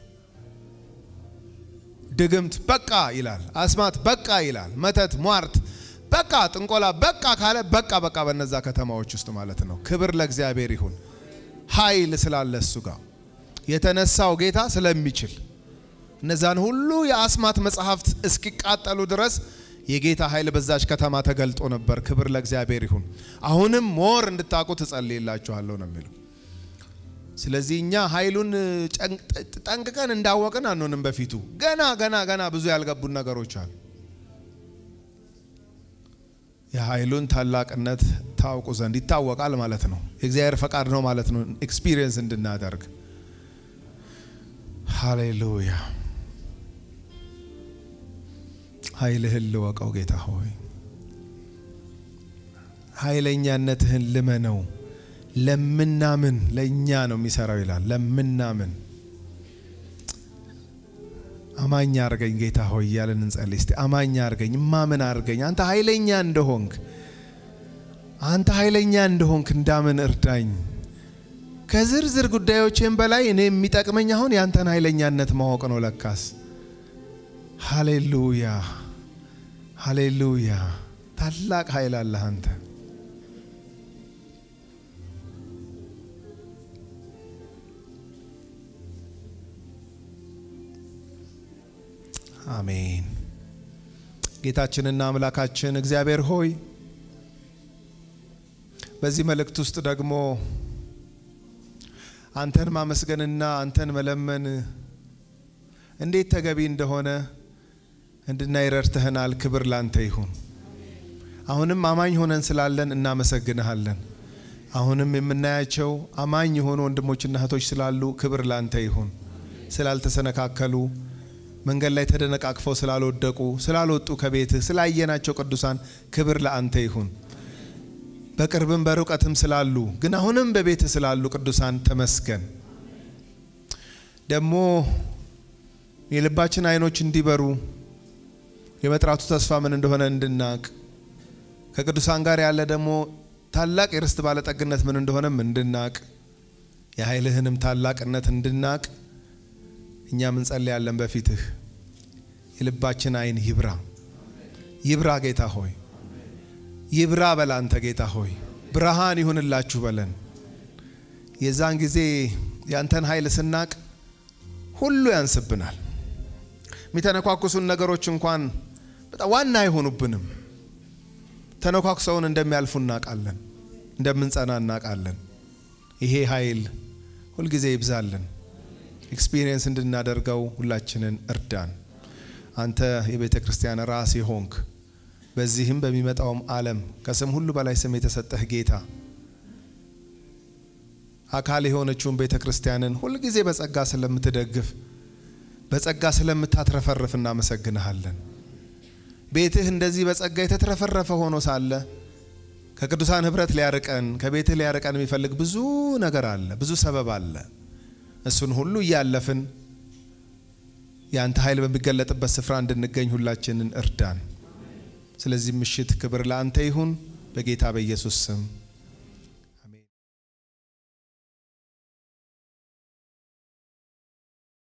ድግምት በቃ ይላል። አስማት በቃ ይላል። መተት፣ ሟርት በቃ፣ ጥንቆላ በቃ ካለ በቃ በቃ በነዛ ከተማዎች ውስጥ ማለት ነው። ክብር ለእግዚአብሔር ይሁን። ኃይል ስላለ እሱ ጋር የተነሳው ጌታ ስለሚችል እነዛን ሁሉ የአስማት መጽሐፍት እስኪቃጠሉ ድረስ የጌታ ኃይል በዛች ከተማ ተገልጦ ነበር። ክብር ለእግዚአብሔር ይሁን። አሁንም ሞር እንድታውቁ ትጸልይላችኋለሁ ነው የሚለው። ስለዚህ እኛ ኃይሉን ጠንቅቀን እንዳወቅን አንሆንም። በፊቱ ገና ገና ገና ብዙ ያልገቡን ነገሮች አሉ። የኃይሉን ታላቅነት ታውቁ ዘንድ ይታወቃል ማለት ነው። የእግዚአብሔር ፈቃድ ነው ማለት ነው። ኤክስፒሪየንስ እንድናደርግ ሃሌሉያ። ኃይልህን ልወቀው ጌታ ሆይ፣ ኃይለኛነትህን ልመነው። ለምናምን ለእኛ ነው የሚሰራው ይላል። ለምናምን አማኝ አርገኝ ጌታ ሆይ እያለን እንጸልይ እስቲ። አማኝ አርገኝ፣ እማምን አርገኝ። አንተ ኃይለኛ እንደሆንክ አንተ ኃይለኛ እንደሆንክ እንዳምን እርዳኝ። ከዝርዝር ጉዳዮቼም በላይ እኔ የሚጠቅመኝ አሁን ያንተን ኃይለኛነት ማወቅ ነው ለካስ። ሃሌሉያ ሃሌሉያ። ታላቅ ኃይል አለህ አንተ። አሜን። ጌታችንና አምላካችን እግዚአብሔር ሆይ በዚህ መልእክት ውስጥ ደግሞ አንተን ማመስገንና አንተን መለመን እንዴት ተገቢ እንደሆነ እንድናይ ረድተህናል። ክብር ላንተ ይሁን። አሁንም አማኝ ሆነን ስላለን እናመሰግንሃለን። አሁንም የምናያቸው አማኝ የሆኑ ወንድሞችና እህቶች ስላሉ ክብር ላንተ ይሁን። ስላልተሰነካከሉ መንገድ ላይ ተደነቃቅፈው ስላልወደቁ ስላልወጡ ከቤትህ ስላየናቸው ቅዱሳን ክብር ለአንተ ይሁን። በቅርብም በሩቀትም ስላሉ ግን አሁንም በቤትህ ስላሉ ቅዱሳን ተመስገን። ደግሞ የልባችን አይኖች እንዲበሩ የመጥራቱ ተስፋ ምን እንደሆነ እንድናቅ ከቅዱሳን ጋር ያለ ደግሞ ታላቅ የርስት ባለጠግነት ምን እንደሆነም እንድናቅ የኃይልህንም ታላቅነት እንድናቅ እኛም እንጸልያለን በፊትህ የልባችን አይን ይብራ ይብራ ጌታ ሆይ ይብራ በል አንተ ጌታ ሆይ ብርሃን ይሁንላችሁ በለን የዛን ጊዜ ያንተን ኃይል ስናቅ ሁሉ ያንስብናል የሚተነኳኩሱን ነገሮች እንኳን በጣም ዋና አይሆኑብንም ተነኳኩሰውን እንደሚያልፉ እናውቃለን እንደምንጸና እናውቃለን ይሄ ኃይል ሁልጊዜ ይብዛልን ኤክስፒሪየንስ እንድናደርገው ሁላችንን እርዳን። አንተ የቤተ ክርስቲያን ራስ የሆንክ በዚህም በሚመጣውም ዓለም ከስም ሁሉ በላይ ስም የተሰጠህ ጌታ አካል የሆነችውን ቤተ ክርስቲያንን ሁልጊዜ በጸጋ ስለምትደግፍ በጸጋ ስለምታትረፈርፍ እናመሰግንሃለን። ቤትህ እንደዚህ በጸጋ የተትረፈረፈ ሆኖ ሳለ ከቅዱሳን ህብረት ሊያርቀን ከቤትህ ሊያርቀን የሚፈልግ ብዙ ነገር አለ፣ ብዙ ሰበብ አለ። እሱን ሁሉ እያለፍን የአንተ ኃይል በሚገለጥበት ስፍራ እንድንገኝ ሁላችንን እርዳን። ስለዚህ ምሽት ክብር ለአንተ ይሁን፣ በጌታ በኢየሱስ ስም